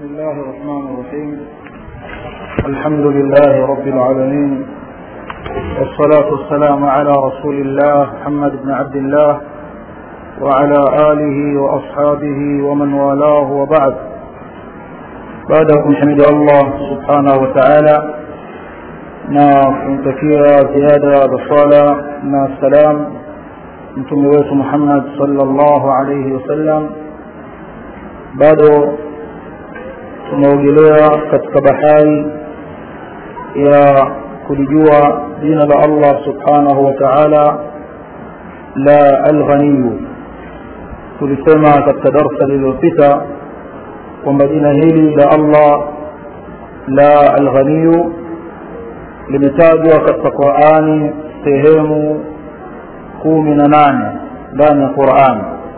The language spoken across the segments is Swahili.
بسم الله الرحمن الرحيم الحمد لله رب العالمين والصلاة والسلام على رسول الله محمد بن عبد الله وعلى آله وأصحابه ومن والاه وبعد بعد أن حمد الله سبحانه وتعالى na kumtakia ziada za swala na salam mtume wetu muhammad salllahu alaihi wasallam bado tunaogelea katika bahari ya kulijua jina la allah subhanahu wa taala la alghaniyu tulisema katika darsa lililopita kwamba jina hili la allah la alghaniyu limetajwa katika qurani sehemu kumi na nane ndani ya qurani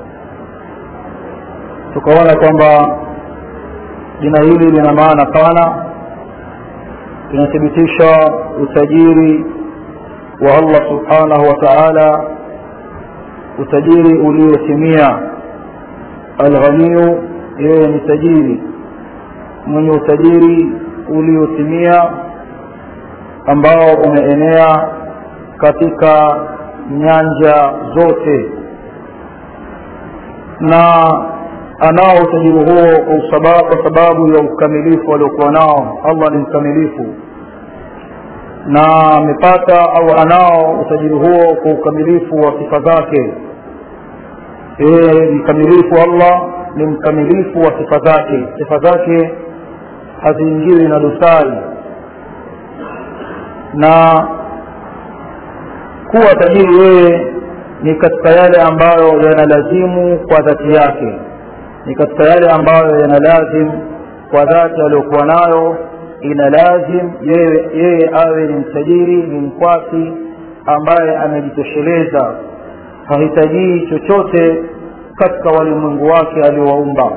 tukaona kwamba jina hili lina maana pana linathibitisha utajiri wa allah subhanahu wa taala utajiri uliotimia alghaniyu yeye ni tajiri mwenye utajiri uliotimia ambao umeenea katika nyanja zote na anao utajiri huo kwa sababu ya ukamilifu aliokuwa nao allah ni mkamilifu na amepata au anao utajiri huo kwa ukamilifu wa sifa zake yeye mkamilifu allah ni mkamilifu wa sifa zake sifa zake haziingiwi na dosari na kuwa tajiri yeye ni katika yale ambayo yanalazimu kwa dhati yake ni katika yale ambayo yanalazimu kwa dhati aliyokuwa nayo ina lazim yeye, yeye awe ni mtajiri ni mkwasi ambaye amejitosheleza hahitajii chochote katika walimwengu wake aliowaumba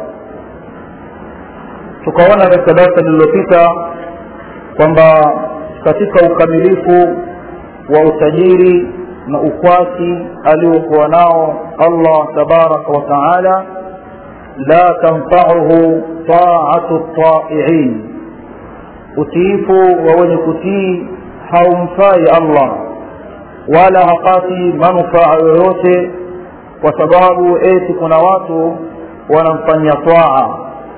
tukaona katika darsa lililopita kwamba katika ukamilifu wa utajiri na ukwasi aliokuwa nao allah tabaraka wa taala la tanfauhu taatu taiin utiifu wa wenye kutii haumfai allah wala hapati manufaa yoyote kwa sababu eti kuna watu wanamfanyia twaa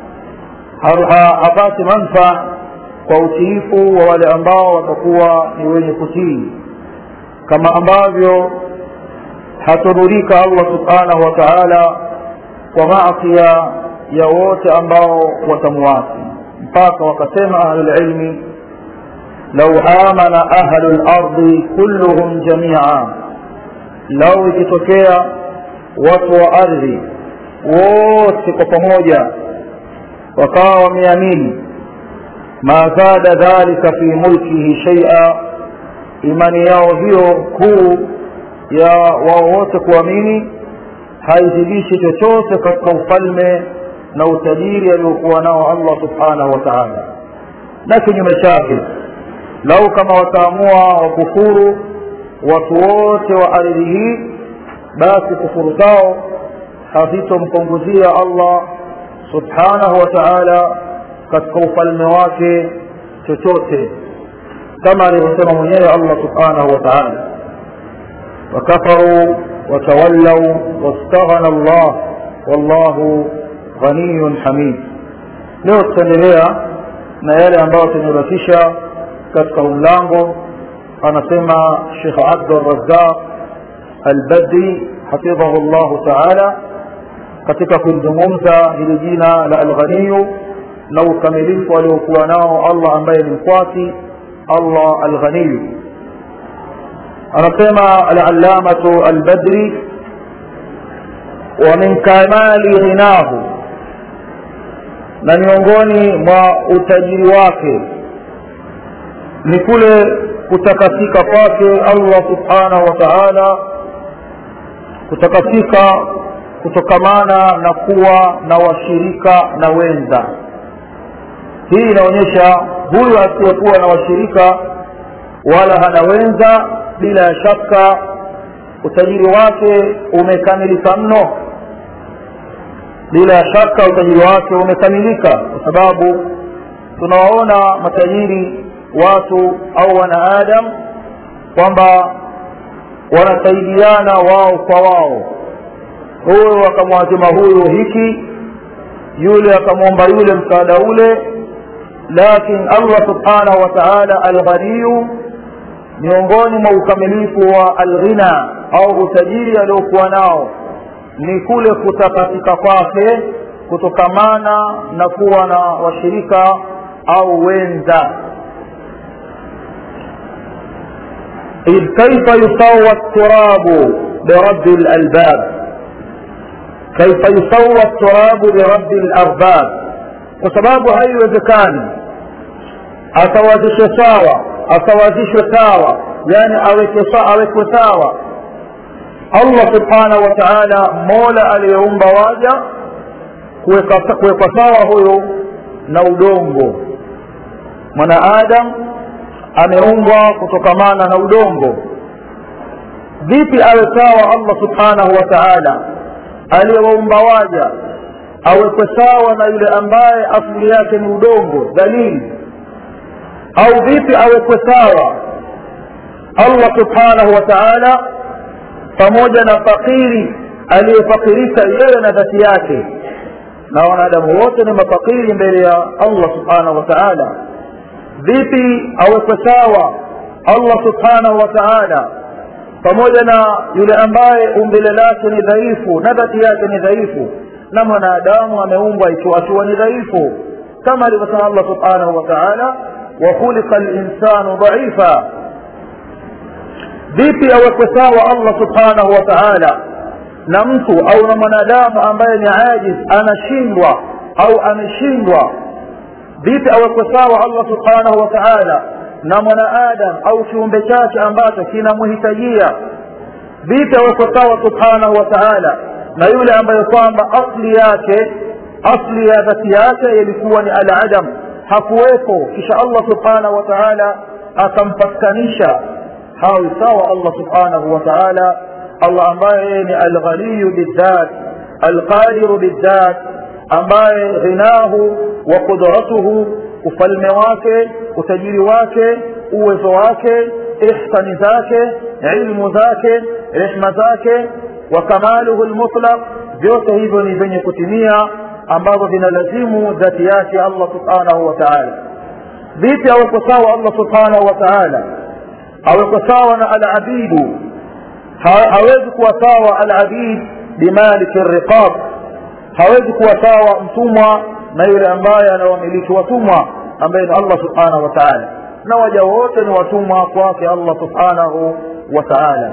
hapati manfaa kwa utiifu wa wale ambao watakuwa ni wenye kutii kama ambavyo hatodhurika allah subhanahu wa taala kwa maasia ya wote ambao watamuasi mpaka wakasema ahlulilmi lau amana ahlu lardi kulluhum jamia lau ikitokea watu wa ardhi wote kwa pamoja wakawa wameamini ma zada dhalika fi mulkihi shaia imani yao hiyo kuu ya wao wote kuamini haizidishi chochote katika ufalme na utajiri aliokuwa nao allah subhanahu wa taala na kinyume chake lau kama wataamua wakufuru watu wote wa ardhi hii basi kufuru zao hazitompunguzia allah subhanahu wa taala katika ufalme wake chochote kama alivyosema mwenyewe allah subhanahu wa taala wakafaruu watawallau wastaghana allah wallahu ghaniyun hamid leo tutaendelea na yale ambayo tumebakisha katika umlango anasema shekh abdurazaq albadri hafidhahu llahu taala katika kulizungumza hili jina la alghaniyu na ukamilifu aliokuwa nao allah ambaye ni mkwasi allah alghaniyu anasema alallamatu albadri wa min kamali ghinahu na miongoni mwa utajiri wake ni kule kutakasika kwake allah subhanahu wa taala kutakasika kutokamana na kuwa na washirika na wenza hii inaonyesha huyu asiyekuwa na washirika wala hana wenza bila ya shaka utajiri wake umekamilika mno bila shaka utajiri wake umekamilika kwa sababu tunawaona matajiri watu au wanaadam kwamba wanasaidiana wao kwa wao huyu akamwazima huyu hiki yule akamwomba yule msaada ule lakin allah subhanahu wa taala alghaniyu miongoni mwa ukamilifu wa alghina au utajiri aliokuwa nao ni kule kutakatika kwake kutokamana na kuwa na washirika au wenza إذ كيف يسوى التراب برب الألباب كيف يسوى التراب برب الأرباب وسباب هاي وذكاني أتوازش ساوى أتوازش ساوى يعني أوك ساوى الله سبحانه وتعالى مولا aliyeumba waja kuwekwa sawa huyo na udongo mwanaadam ameumbwa kutokamana na udongo vipi awe sawa allah subhanahu wa taala aliyewaumba waja awekwe sawa na yule ambaye asili yake ni udongo dhalili au vipi awekwe sawa allah subhanahu wa taala pamoja na fakiri aliyefakirika yeye na dhati yake na wanadamu wote ni mafakiri mbele ya allah subhanahu wa taala vipi awekwe sawa allah subhanahu wa taala pamoja na yule ambaye umbile lake ni dhaifu na dhati yake ni dhaifu na mwanadamu ameumbwa ikiwa ni dhaifu kama alivyosema allah subhanahu wa taala wakhuliqa linsanu dhaifa vipi awekwe sawa allah subhanahu wa taala na mtu au na mwanadamu ambaye ni ajiz anashindwa au ameshindwa vipi awekwe sawa allah subhanahu wa taala na mwanaadam au kiumbe chake ambacho kinamhitajia vipi awekwe sawa subhanahu wa taala na yule ambaye kwamba asli yake asli ya dhati yake ilikuwa ni aladam hakuwepo kisha allah subhanahu wa taala akampatikanisha hawi sawa allah subhanahu wa taala allah ambaye ni alghaniyu bildhat alqadiru bildhat ambaye ghinahu wa qudratuhu ufalme wake utajiri wake uwezo wake ihsani zake ilmu zake rehma zake wa kamaluhu lmutlaq vyote hivyo ni vyenye kutimia ambavyo vinalazimu dhati yake allah subhanahu wa taala vipi aweko sawa allah subhanahu wa taala aweko sawa na alabidu hawezi kuwa sawa alabid bimaliki riqab hawezi kuwa sawa mtumwa na yule ambaye anawamiliki watumwa ambaye ni allah subhanahu wa taala na waja wote ni watumwa kwake allah subhanahu wa taala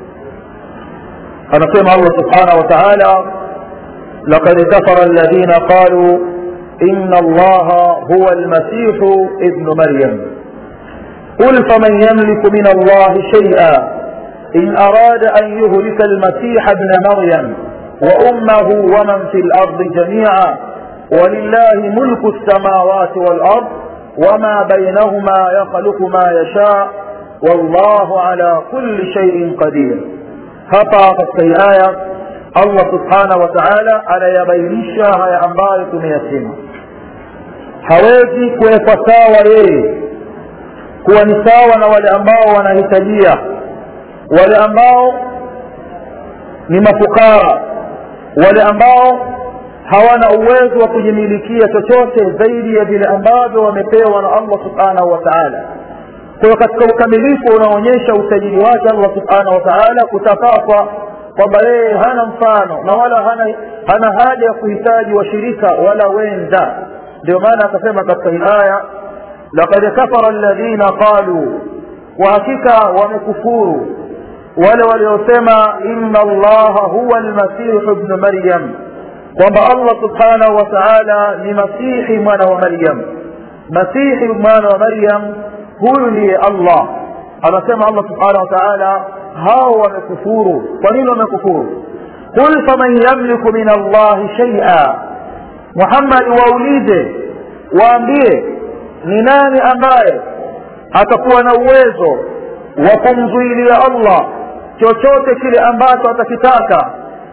anasema allah subhanahu wa taala لقد كفر الذين قالوا إن الله هو المسيح ابن مريم قل فمن يملك من الله شيئا إن أراد أن يهلك المسيح ابن مريم وأمه ومن في الأرض جميعا ولله ملك السماوات والأرض وما بينهما يخلق ما يشاء والله على كل شيء قدير hapa katika hii aya allah subhanahu wa taala anayabainisha haya ambayo tumeyasema hawezi kuwekwa sawa yeye kuwa ni sawa na wale ambao wanahitajia wale ambao ni mafukara wale ambao hawana uwezo wa kujimilikia chochote zaidi ya vile ambavyo wamepewa na allah subhanahu wa taala kwa katika ukamilifu unaonyesha utajiri wake allah subhanahu wa taala kutapaswa kwamba yeye hana mfano na wala hana, hana haja ya kuhitaji washirika wala wenza ndio maana akasema katika hii aya lakad kafara alladhina qaluu kwa hakika wamekufuru wale waliosema inna allaha huwa almasihu bnu maryam kwamba allah subhanahu wa taala ni masihi mwana wa maryam masihi mwana wa maryam huyu ndiye allah anasema allah subhanahu wa taala hao wamekufuru kwa nini wamekufuru qul faman yamliku min allahi shaia muhammad waulize waambie ni nani ambaye atakuwa na uwezo wa kumzuilia allah chochote kile ambacho atakitaka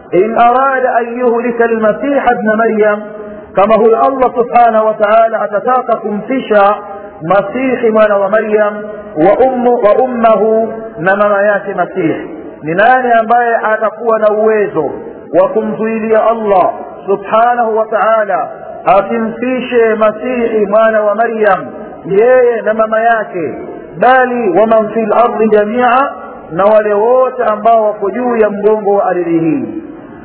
in arada an yuhlika almasiha bna maryam kama huyo allah subhanahu wa taala atataka kumfisha masihi mwana wa maryam wa, ummu, wa ummahu na mama yake masihi ni nani ambaye atakuwa na uwezo wa kumzuilia allah subhanahu wa taala asimfishe masihi mwana wa maryam yeye na mama yake bali waman fi lardi jamia na wale wote ambao wako juu ya mgongo wa ardhi hii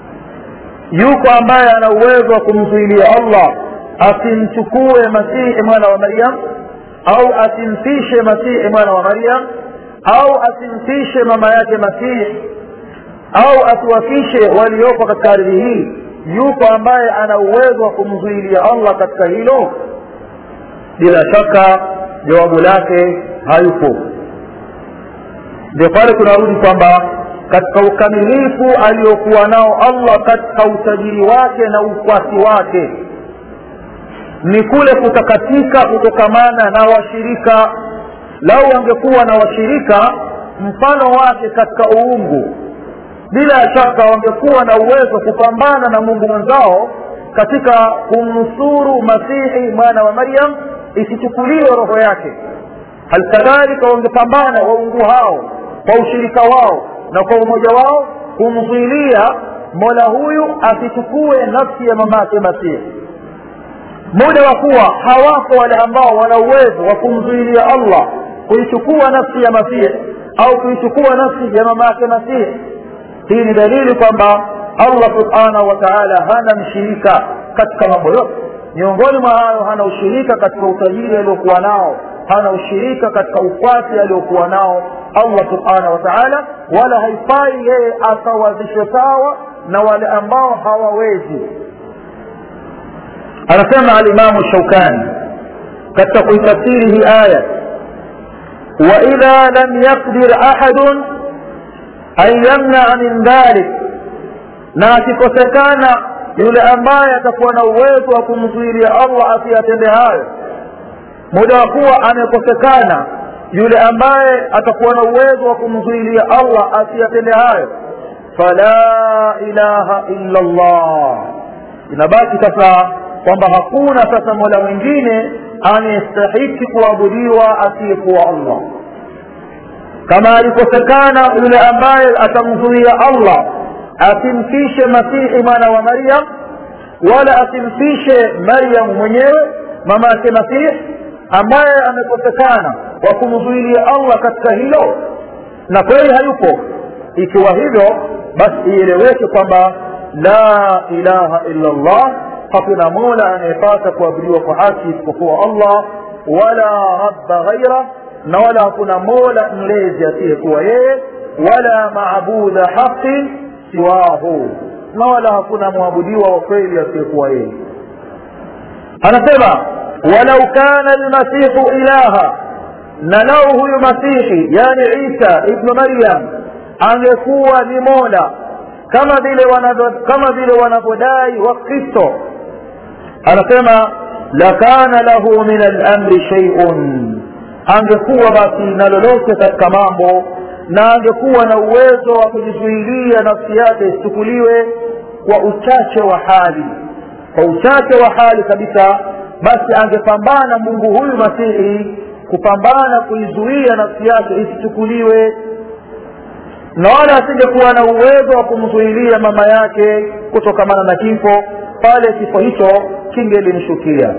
yuko ambaye ana uwezo wa kumzuilia allah asimchukue masihi mwana wa maryam au asimfishe masihi mwana wa maryam au asimfishe mama yake masihi au asiwafishe waliopo katika ardhi hii yuko ambaye ana uwezo wa kumzuilia allah katika hilo bila shaka jawabu lake hayupo ndio pale tunarudi kwamba katika ukamilifu aliokuwa nao allah katika utajiri wake na ukwasi wake ni kule kutakatika kutokamana na washirika lau wangekuwa na washirika mfano wake katika uungu bila shaka wangekuwa na uwezo kupambana na mungu mwenzao katika kumnusuru masihi mwana wa maryam isichukuliwe roho yake halikadhalika wangepambana waungu hao kwa ushirika wao na kwa umoja wao kumzuilia mola huyu asichukue nafsi ya mamake masihi muda wa kuwa hawako wale ambao wana uwezo wa kumzuilia allah kuichukua nafsi ya masihi au kuichukua nafsi ya mama yake masihi hii ni dalili kwamba allah subhanahu wa taala hana mshirika katika mambo yote miongoni mwa hayo hana ushirika katika utajiri aliokuwa nao hana ushirika katika ukwasi aliokuwa nao allah subhanahu wa taala wala haifai yeye akawazishe sawa na wale ambao hawawezi anasema alimamu shaukani katika kuitafsiri hii aya waidha lam yaqdir ahadun an yamnaa min dhalik na akikosekana yule ambaye atakuwa na uwezo wa kumzuilia allah asiyatende hayo muda wa kuwa amekosekana yule ambaye atakuwa na uwezo wa kumzuilia allah asiyatende hayo fala ilaha illa llah inabaki sasa kwamba hakuna sasa mola mwingine anayestahiki kuabudiwa asiyekuwa allah kama alikosekana yule ambaye atamzuia allah asimfishe masihi mwana wa maryam wala asimfishe maryam mwenyewe mama yake masihi ambaye amekosekana wa kumzuilia allah katika hilo na kweli hayupo ikiwa hivyo basi ieleweke kwamba la ilaha illa llah hakuna mola anayepata kuabudiwa kwa haki isipokuwa allah wala rabba ghaira na wala hakuna mola mlezi asiyekuwa yeye wala maabuda haqin siwahu na wala hakuna mwabudiwa wa kweli asiyekuwa yeye anasema walau kana lmasihu ilaha na lau huyu masihi yani isa ibnu maryam angekuwa ni mola kama vile kama vile wanavyodai wakristo anasema lakana lahu min alamri sheiun angekuwa basi na lolote katika mambo na angekuwa na uwezo wa kujizuilia nafsi yake isichukuliwe kwa uchache wa hali kwa uchache wa hali kabisa basi angepambana mungu huyu masihi kupambana kuizuia nafsi yake isichukuliwe na wala asingekuwa na uwezo wa kumzuilia mama yake kutokamana na kifo pale kifo hicho kingelimshukia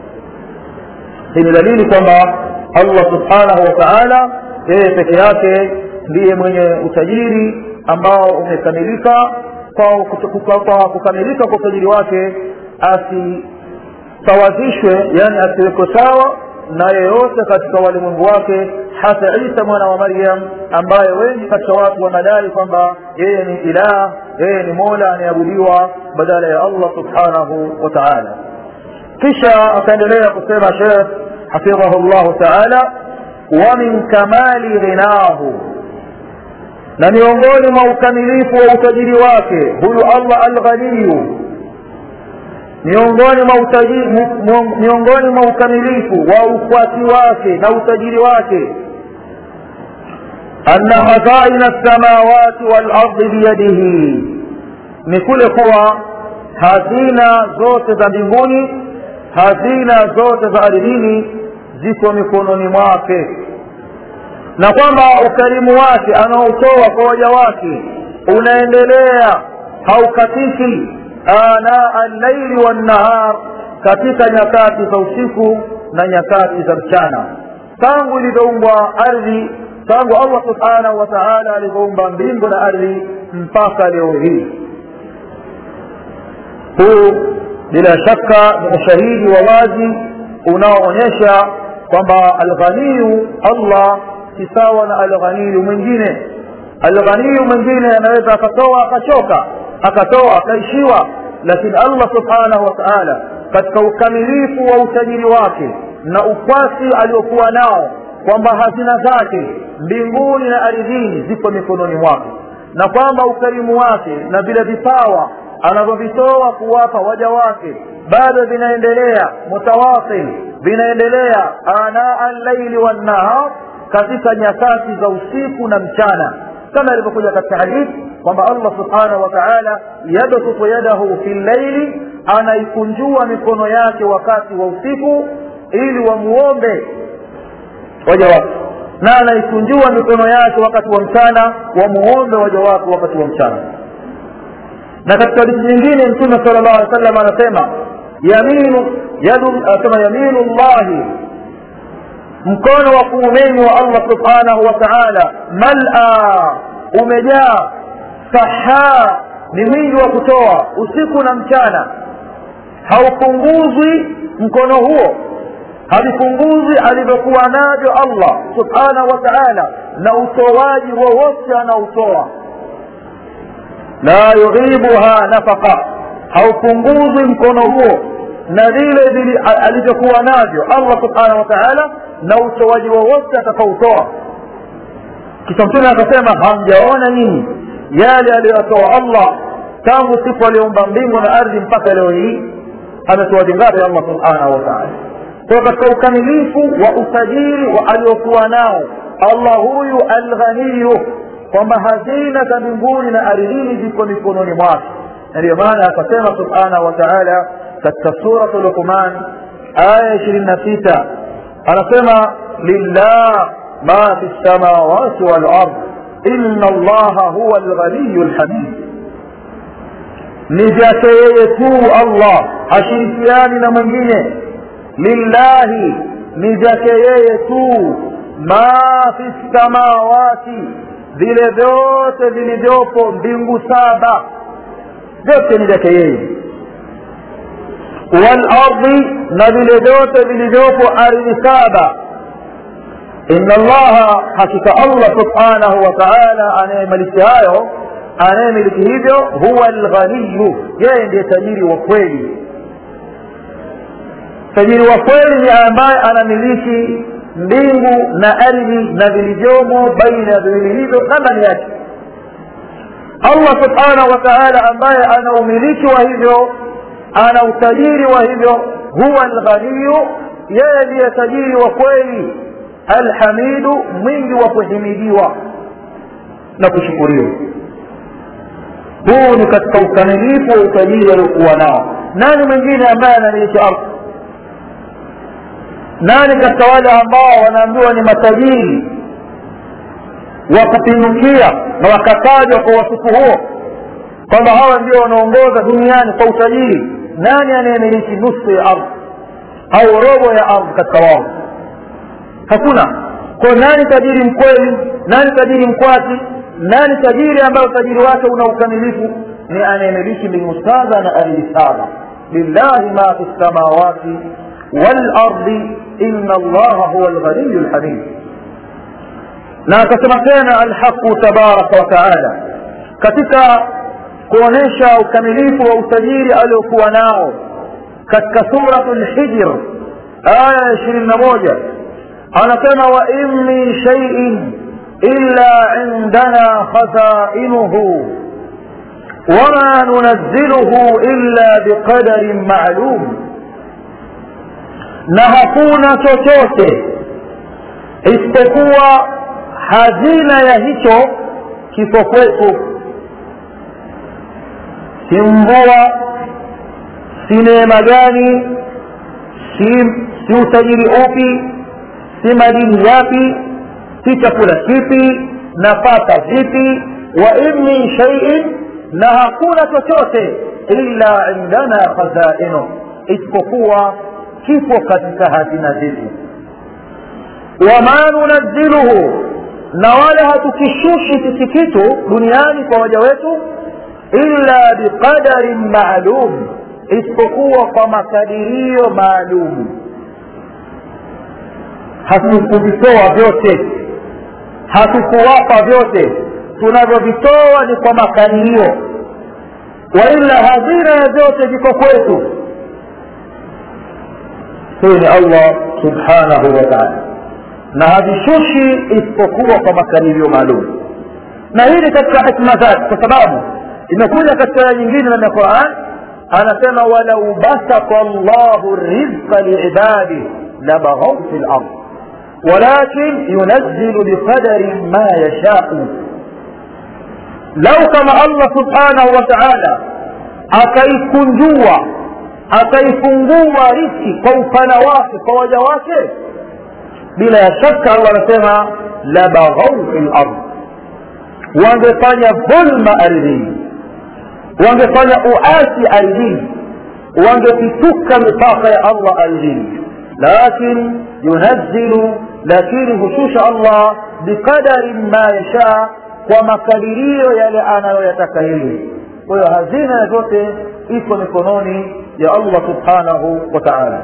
hii ni dalili kwamba allah subhanahu wa taala yeye peke yake ndiye mwenye utajiri ambao umekamilika kwa kukamilika kwa utajiri wake asisawazishwe yani asiwekwe sawa na yeyote katika walimwengu wake hata isa mwana wa maryam ambaye wengi katika watu wanadai kwamba yeye ni ilah yeye ni mola anayeabudiwa badala ya allah subhanahu wa taala kisha akaendelea kusema shekh hafidhahu llahu taala wa min kamali ghinahu na miongoni mwa ukamilifu wa utajiri wake huyu allah alghaniyu miongoni mwa utajiri miongoni mwa ukamilifu wa ukwati wake na utajiri wake anna khazaina lsamawati walardi biyadihi ni kule kuwa hazina zote za mbinguni hazina zote za ardhini ziko mikononi mwake na kwamba ukarimu wake anaotoa kwa waja wake unaendelea haukatiki ana allaili wannahar katika nyakati za usiku na nyakati za mchana tangu ilivyoumbwa ardhi tangu allah subhanahu wa taala alivyoumba mbingu na ardhi mpaka leo hii huu bila shaka ni ushahidi wa wazi unaoonyesha kwamba alghaniyu allah si sawa na alghaniyu mwingine alghaniyu mwingine anaweza akatoa akachoka akatoa akaishiwa lakini allah subhanahu wa taala katika ukamilifu wa utajiri wake na ukwasi aliokuwa nao kwamba hazina zake mbinguni na ardhini ziko mikononi mwake na kwamba ukarimu wake na vile vipawa anavyovitoa kuwapa waja wake bado vinaendelea mutawasil vinaendelea anaa llaili wannahar katika nyakati za usiku na mchana kama ilivyokuja katika hadithi kwamba allah subhanahu wa taala yabsutu yadahu fi llaili anaikunjua mikono yake wakati wa usiku ili wamuombe waja wake na anaikunjua mikono yake wakati wa mchana wamuombe waja wake wakati wa mchana na katika hadithi nyingine mtume sala llahu alih wasallam anasema yaminu yadu anasema yaminu llahi mkono wa kuumeni wa allah subhanahu wa taala mala umejaa sahaa ni mwingi wa kutoa usiku na mchana haupunguzwi mkono huo havipunguzwi alivyokuwa navyo allah subhanahu wa taala na utoaji wowote anaotoa la yughibuha nafaqa haupunguzwi mkono huo na vile vile alivyokuwa navyo allah subhanahu wa taala na utoaji wowote atakaotoa kisha mtume akasema hamjaona nyinyi yale aliyotoa allah tangu siku aliyoumba mbingu na ardhi mpaka leo hii ametoa jingapi allah subhanahu wa taala kwa katika ukamilifu wa utajiri wa aliokuwa nao allah huyu alghaniyu kwamba hazina za mbinguni na ardhini ziko mikononi mwake na ndiyo maana akasema subhanahu wa taala katika suratu luqman aya ishirini na sita anasema lillah ma fi lsamawati walard ina allaha huwa alghaniyu lhamid ni vyake yeye tu allah hashirikiani na mwingine lillahi ni vyake yeye tu ma fi lsamawati vile vyote vilivyopo mbingu saba vyote ni vyake yeye walardi na vile vyote vilivyopo ardhi saba ina allaha hakika allah subhanahu wa taala anayemiliki hayo anayemiliki hivyo huwa lghaniyu yeye ndiye tajiri wa kweli tajiri wa kweli ni ambaye anamiliki mbingu na ardhi na vilivyomo baina ya viwili hivyo na ndani yake allah subhanahu wa taala ambaye ana umiliki wa hivyo ana utajiri wa hivyo huwa alghaniyu yeye ndiye tajiri wa kweli alhamidu mwingi wa kuhimidiwa na kushukuriwa huu ni katika ukamilifu wa utajiri aliokuwa nao nani mwingine ambaye anamiliki ardhi nani katika wale ambao wanaambiwa ni matajiri wa kupindukia na wakatajwa kwa wasifu huo kwamba hawa ndio wanaongoza duniani kwa utajiri nani anayemiliki nusu ya ardhi au robo ya ardhi katika wao hakuna kwa nani tajiri mkweli nani tajiri mkwati nani tajiri ambayo utajiri wake una ukamilifu ni anayemiliki mbingu saba na ardhi saba lillahi ma fi lsamawati walardi ina allaha huwa lghaniyu lhamid na akasema tena alhaqu tabaraka wataala katika kuonyesha ukamilifu wa utajiri aliokuwa nao katika suratu lhijr aya ya ishirini na moja anasema wa in min shaiin illa indana khazainuhu wama nunazziluhu illa biqadarin maalum na hakuna chochote isipokuwa hazina ya hicho kifo kwetu si mvua si neema gani si, si utajiri upi si madini yapi si chakula kipi nafaka vipi wa in min shaiin na hakuna chochote illa indana khazainu isipokuwa kipo katika hazina zetu wama nunazziluhu na wala hatukishushi sisi kitu duniani kwa waja wetu illa biqadarin maalum isipokuwa kwa makadirio maalum hatukuvitoa vyote hatukuwapa vyote tunavyovitoa ni kwa makadirio waila hazina ya vyote viko kwetu huyu ni allah subhanahu wa taala na havishushi isipokuwa kwa makadirio maalum na hii ni katika hikma zake kwa sababu imekuja katika aya nyingine ndani ya quran anasema walau basata llahu rizqa liibadi labaghau fi lard walakin yunazzilu biqadarin ma yashau lau kama allah subhanahu wa taala akaikunjua akaifungua riski kwa upana wake kwa waja wake bila ya shaka allah anasema labaghau fi lard wangefanya dhulma ardhini wangefanya uasi ardhini wangepituka mipaka ya allah ardhini lakin yunazzilu lakini hushusha allah biqadarin ma yashaa kwa makadirio yale anayoyataka yeye kwa hiyo hazina ya zote iko mikononi ya allah subhanahu wa taala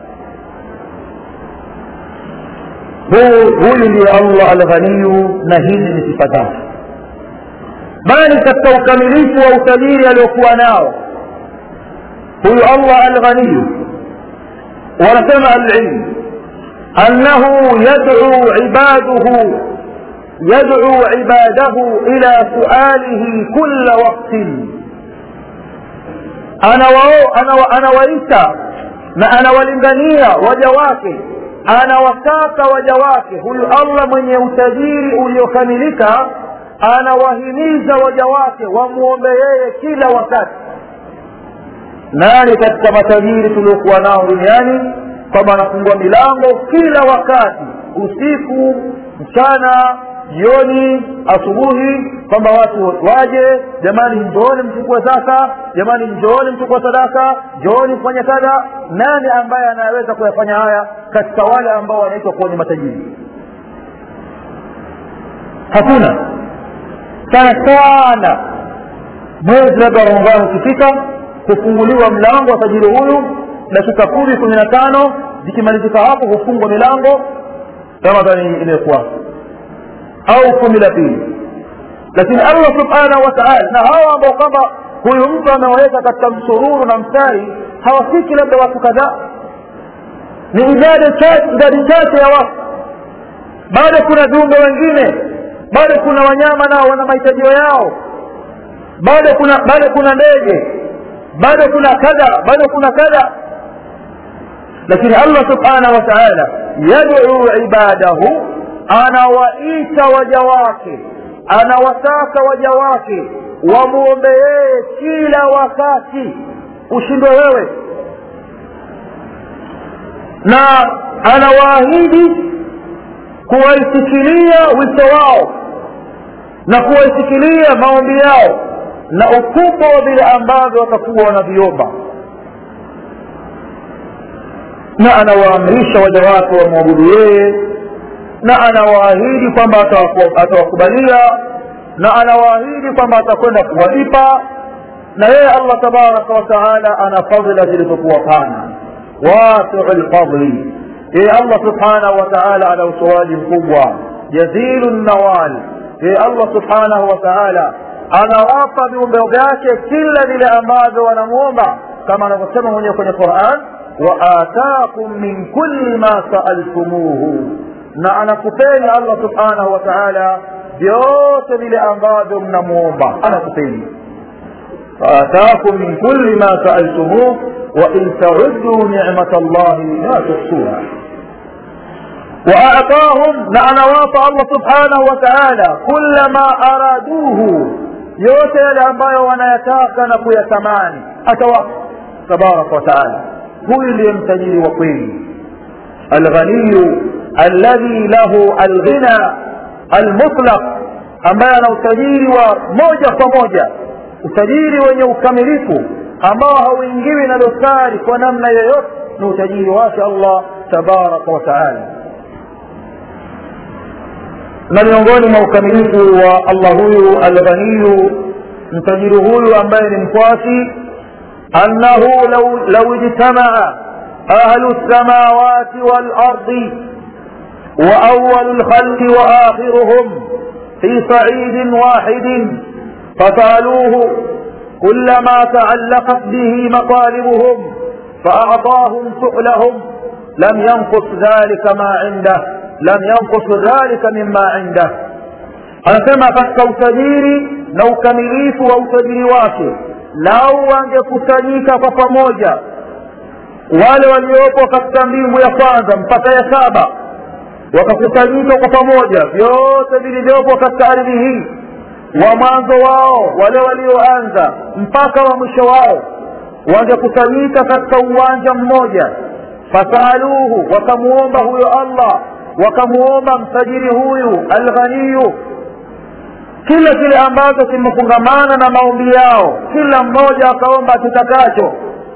huyu ndiye allah alghaniyu na hizi ni sifa zake bali katika ukamilifu wa utajiri aliokuwa nao huyu allah alghaniyu wanasema alilmu annahu yadcu ibaduhu يدعو عباده إلى سؤاله كل وقت أنا و... أنا و... أنا وليتا na anawalingania waja wake anawataka waja wake huyu allah mwenye utajiri uliokamilika anawahimiza waja wake wamwombe yeye kila wakati nani katika matajiri tuliokuwa nao duniani kwamba anafungua milango kila wakati usiku mchana jioni asubuhi kwamba watu waje jamani njooni mchukue zaka jamani njooni mchukue sadaka njooni mfanye kadha nani ambaye anaweza kuyafanya haya katika wale ambao wanaitwa kuwa ni matajiri hakuna sana sana mwezi labda ramadhani ukifika hufunguliwa mlango wa tajiri huyu dakika kumi kumi na tano zikimalizika hapo hufungwa milango ramadhani imekuwa au kumi la pili lakini allah subhanahu wa taala na hawa ambao kwamba huyu mtu amewaweka katika msururu na mstari hawafiki labda watu kadhaa ni idadi chache ya watu bado kuna viumbe wengine bado kuna wanyama nao wana mahitajio yao bado kuna bado kuna ndege bado kuna kadha bado kuna kadha lakini allah subhanahu wa taala yaduu ibadahu anawaita waja wake anawataka waja wake wamwombe yeye kila wakati ushindwe wewe na anawaahidi kuwaisikilia wito wao na kuwaisikilia maombi yao na ukubwa wa vile ambavyo watakuwa wanaviomba na anawaamrisha waja wake wamwabudu yeye na anawaahidi kwamba atawakubalia na anawaahidi kwamba atakwenda kuwalipa na yeye allah tabaraka wataala ana fadhila zilizokuwa pana wasiu lfadli yeye allah subhanahu wataala ana utoaji mkubwa jazilu nawal yeye allah subhanahu wataala anawapa viumbe vyake kila vile ambavyo wanamwomba kama anavyosema mwenyewe kwenye quran waatakum min kulli ma saaltumuhu na anakupeni allah subhanahu wa taala vyote vile ambavyo mnamwomba anakupeni faatakum min kulli ma saaltumuh wain tauduu nicmat llahi la tuhsuha واعطاهم نعنواط الله سبحانه وتعالى كل ما ارادوه yote yale ambayo wanayataka na kuyatamani atawapa tabaraka wataala huyu ndiye mtajiri wa kweli alghaniyu alladhi lahu alghina almutlaq ambaye ana utajiri wa moja kwa moja utajiri wenye ukamilifu ambao hauingiwi na dosari kwa namna yoyote ni utajiri wake allah tabaraka wataala na miongoni mwa ukamilifu wa allah huyu alghaniyu mtajiri huyu ambaye ni mkwasi annahu lau ijtamaa ahlu lsamawati walardi واول الخلق واخرهم في صعيد واحد فسالوه كل ما تعلقت به مطالبهم فاعطاهم سؤلهم لم ينقص ذلك ما عنده لم ينقص ذلك مما عنده anasema katika utajiri na ukamilifu wa utajiri wake lau wangekusanyika kwa pamoja wale waliopo katika mbingu ya kwanza mpaka ya saba wakakusanyika kwa pamoja vyote vilivyopo katika ardhi hii wa mwanzo wao wale walioanza mpaka wa mwisho wao wangekusanyika katika uwanja mmoja fasaluhu wakamuomba huyo allah wakamuomba mtajiri huyu alghaniyu kila kile ambacho kimefungamana na maombi yao kila mmoja akaomba kitakacho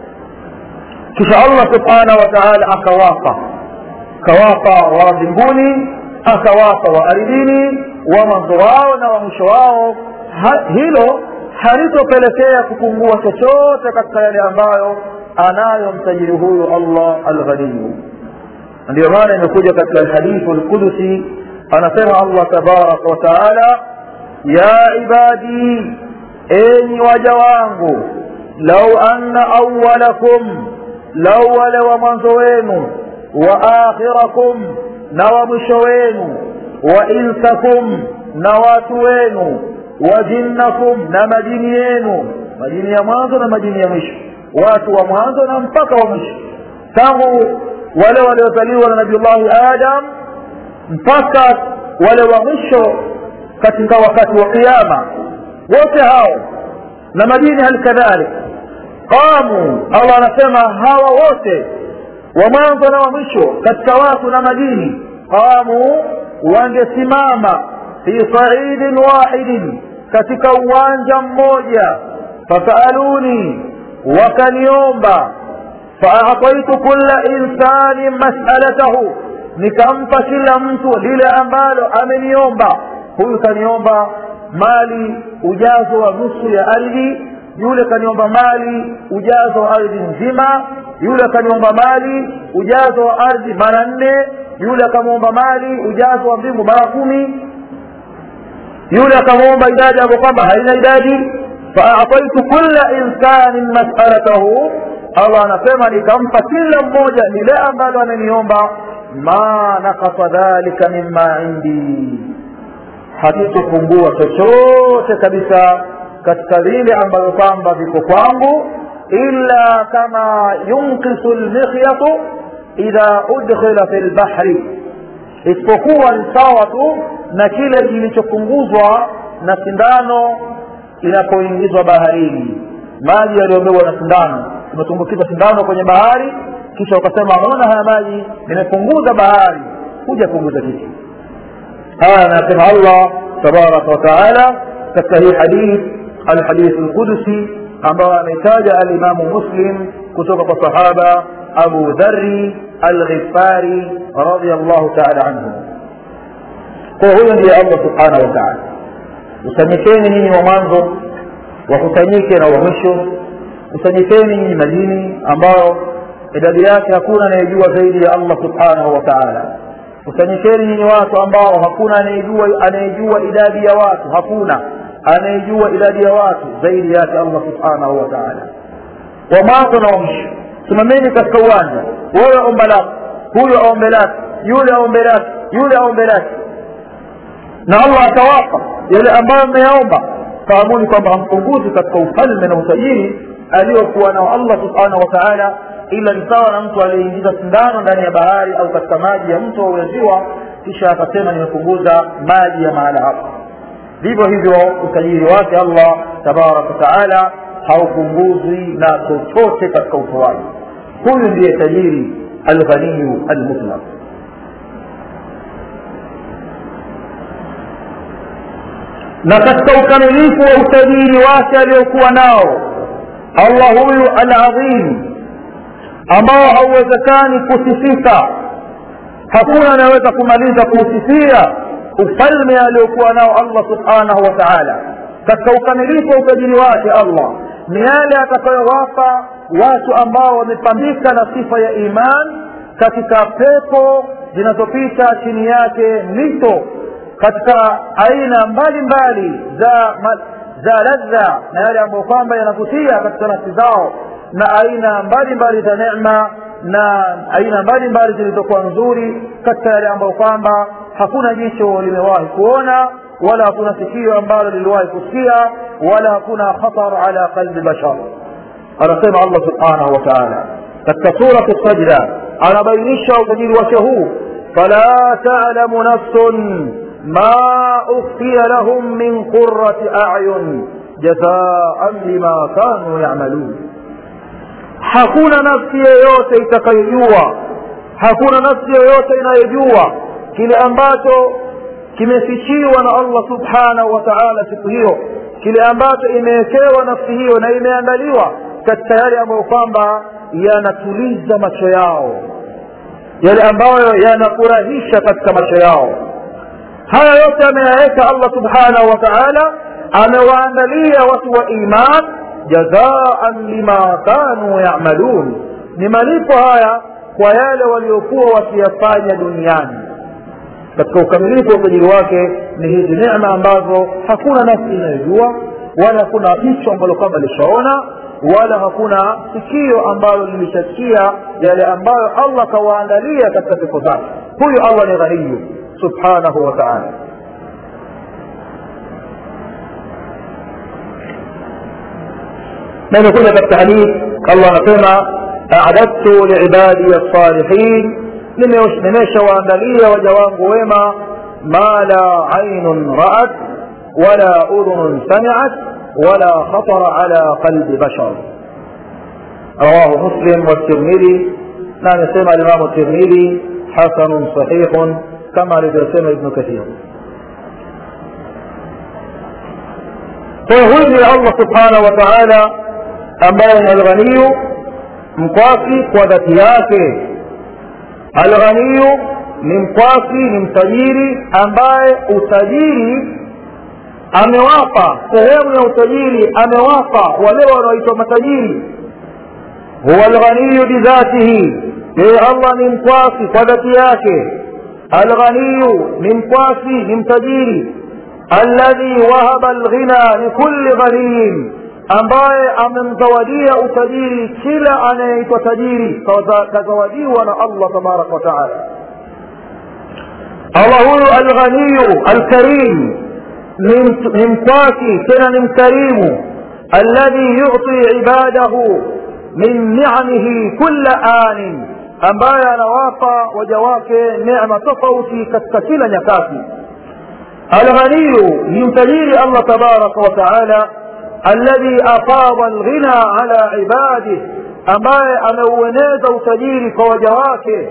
kisha allah subhanahu wa taala akawapa akawapa wa mbinguni akawapa wa ardhini wa mwanzo wao na wa mwisho wao ha, hilo halitopelekea kupungua chochote katika yale ambayo anayo mtajiri huyu allah alghaniyu ndio maana imekuja katika alhadithu lqudusi anasema allah tabaraka wa taala ya ibadi enyi waja wangu lau anna awalakum lau wale wa mwanzo wenu wa akhirakum na wa mwisho wenu wa insakum na watu wenu wa jinnakum na majini yenu majini ya mwanzo na majini ya mwisho watu wa mwanzo na mpaka wa mwisho tangu wale waliozaliwa na nabiullahi adam mpaka wale wa mwisho katika wakati wa qiama wote hao na majini hali kadhalik qamu allah anasema hawa wote wa mwanzo na wa mwisho katika watu na majini qamu wangesimama fi saidin wahidin katika uwanja mmoja fasaaluni wakaniomba faataitu kula insanin masalatahu nikampa kila mtu lile ambalo ameniomba huyu kaniomba mali ujazo wa nusu ya ardhi yule kaniomba mali ujazo wa ardhi nzima yule akaniomba mali ujazo wa ardhi mara nne yule akamwomba mali ujazo wa mbingu mara kumi yule akamwomba idadi ambayo kwamba haina idadi faataitu kula insanin masalatahu allah anasema nikampa kila mmoja lile ambalo ameniomba ma nakasa dhalika mima indi hakitopungua chochote kabisa katika vile ambavyo kwamba viko kwangu illa kama yunkisu lmikhyatu idha udkhila fi lbahri isipokuwa ni sawa tu na kile kilichopunguzwa na sindano inapoingizwa baharini maji yaliyobebwa na sindano umetumbukiza sindano kwenye bahari kisha ukasema ona haya maji nimepunguza bahari huja punguza kitu haya anasema allah tabaraka wataala katika hii hadith alhadith lqudusi ambayo ameitaja alimamu muslim kutoka kwa sahaba abu dhari alghifari radiallahu taala anhu kwa huyo ndiye allah subhanahu wa taala kusanyikeni nyinyi wa mwanzo wakusanyike na wa mwisho kusanyikeni nyinyi majini ambayo idadi yake hakuna anayejua zaidi ya allah subhanahu wa taala kusanyikeni nyinyi watu ambao hakuna anayejua anayejua idadi ya watu hakuna anayejua idadi ya watu zaidi yake allah subhanahu wa taala wa mwanzo na wa mwisho simameni katika uwanja wewe omba lako huyo aombe lake yule aombe lake yule aombe lake na allah atawapa yale ambayo mmeyaomba fahamuni kwamba hampunguzi katika ufalme na utajiri aliyokuwa nao allah subhanahu wa taala ila ni sawa na mtu aliyeingiza sindano ndani ya bahari au katika maji ya mto au ya ziwa kisha akasema nimepunguza maji ya mahala hapa vivyo hivyo utajiri wake allah tabaraka wataala haupunguzwi na chochote katika utoaji huyu ndiye tajiri alghaniyu almutlaq na katika ukamilifu wa utajiri wake aliyokuwa nao allah huyu aladhim ambao hauwezekani kusifika hakuna anayeweza kumaliza kuusifia ufalme aliokuwa nao allah subhanahu wa taala katika ukamilifu wa utajiri wake allah ni yale atakayowapa watu ambao wamepambika na sifa ya iman katika pepo zinazopita chini yake mito katika aina mbalimbali za za ladha na yale ambayo kwamba yanavutia katika nafsi zao na aina mbalimbali za neema na aina mbalimbali zilizokuwa nzuri katika yale ambayo kwamba hakuna jicho limewahi kuona wala hakuna sikio ambalo liliwahi kusikia wala hakuna khatar ala qalbi bashar anasema allah subhanahu wa taala katika suratu sajda anabainisha utajiri wake huu fala talamu nafsun ma ukhfiya lahum min qurati ayun jazaan lima kanu yamalun hakuna nafsi yoyote itakayojua hakuna nafsi yoyote inayojua kile ambacho kimefichiwa na allah subhanahu wa taala siku hiyo kile ambacho imewekewa nafsi hiyo na imeandaliwa katika yale ambayo kwamba yanatuliza macho yao yale ambayo yanafurahisha katika macho yao haya yote ameyaweka allah subhanahu wa taala amewaandalia watu wa iman jazaan lima kanu yamalun ni malipo haya kwa yale waliokuwa wakiyafanya duniani katika ukamilifu wa utajiri wake ni hizi neema ambazo hakuna nafsi inayojua wala hakuna jicho ambalo kwamba lishaona wala hakuna sikio ambalo lilishasikia yale ambayo allah kawaandalia katika siku zake huyu allah ni ghaniyu subhanahu wa taala na imekuja katika hadith allah anasema adadtu liibadi lsalihin nimeshawaandalia waja wangu wema ma la ainun raat wala udhunun samiat wala khatara ala qalbi bashar rawahu muslim والترمذي na amesema alimamu tirmidhi hasanun sahihun kama alivyosema ibnu kathir kwa huyu ni allah subhanahu wa taala ambaye ni alghaniyu mkwasi kwa dhati yake alghaniyu ni mkwasi ni mtajiri ambaye utajiri amewapa sehemu ya utajiri amewapa wale wanaoitwa matajiri huwa alghaniyu bidhatihi yeye allah ni mkwasi kwa dhati yake alghaniyu ni mkwasi ni mtajiri alladhi wahaba alghina likulli ghaniyin ambaye amemzawadia utajiri kila anayeitwa tajiri kazawadiwa na allah tabaraka wa taala allah huyu alghaniyu alkarim ni mkwasi tena ni mkarimu alladhi yuti ibadahu min niamihi kulla anin ambaye anawapa waja wake nema tofauti katika kila nyakati alghaniyu ni mtajiri allah tabaraka wa taala الذي أفاض الغنى على عباده ambaye ameueneza utajiri kwa waja wake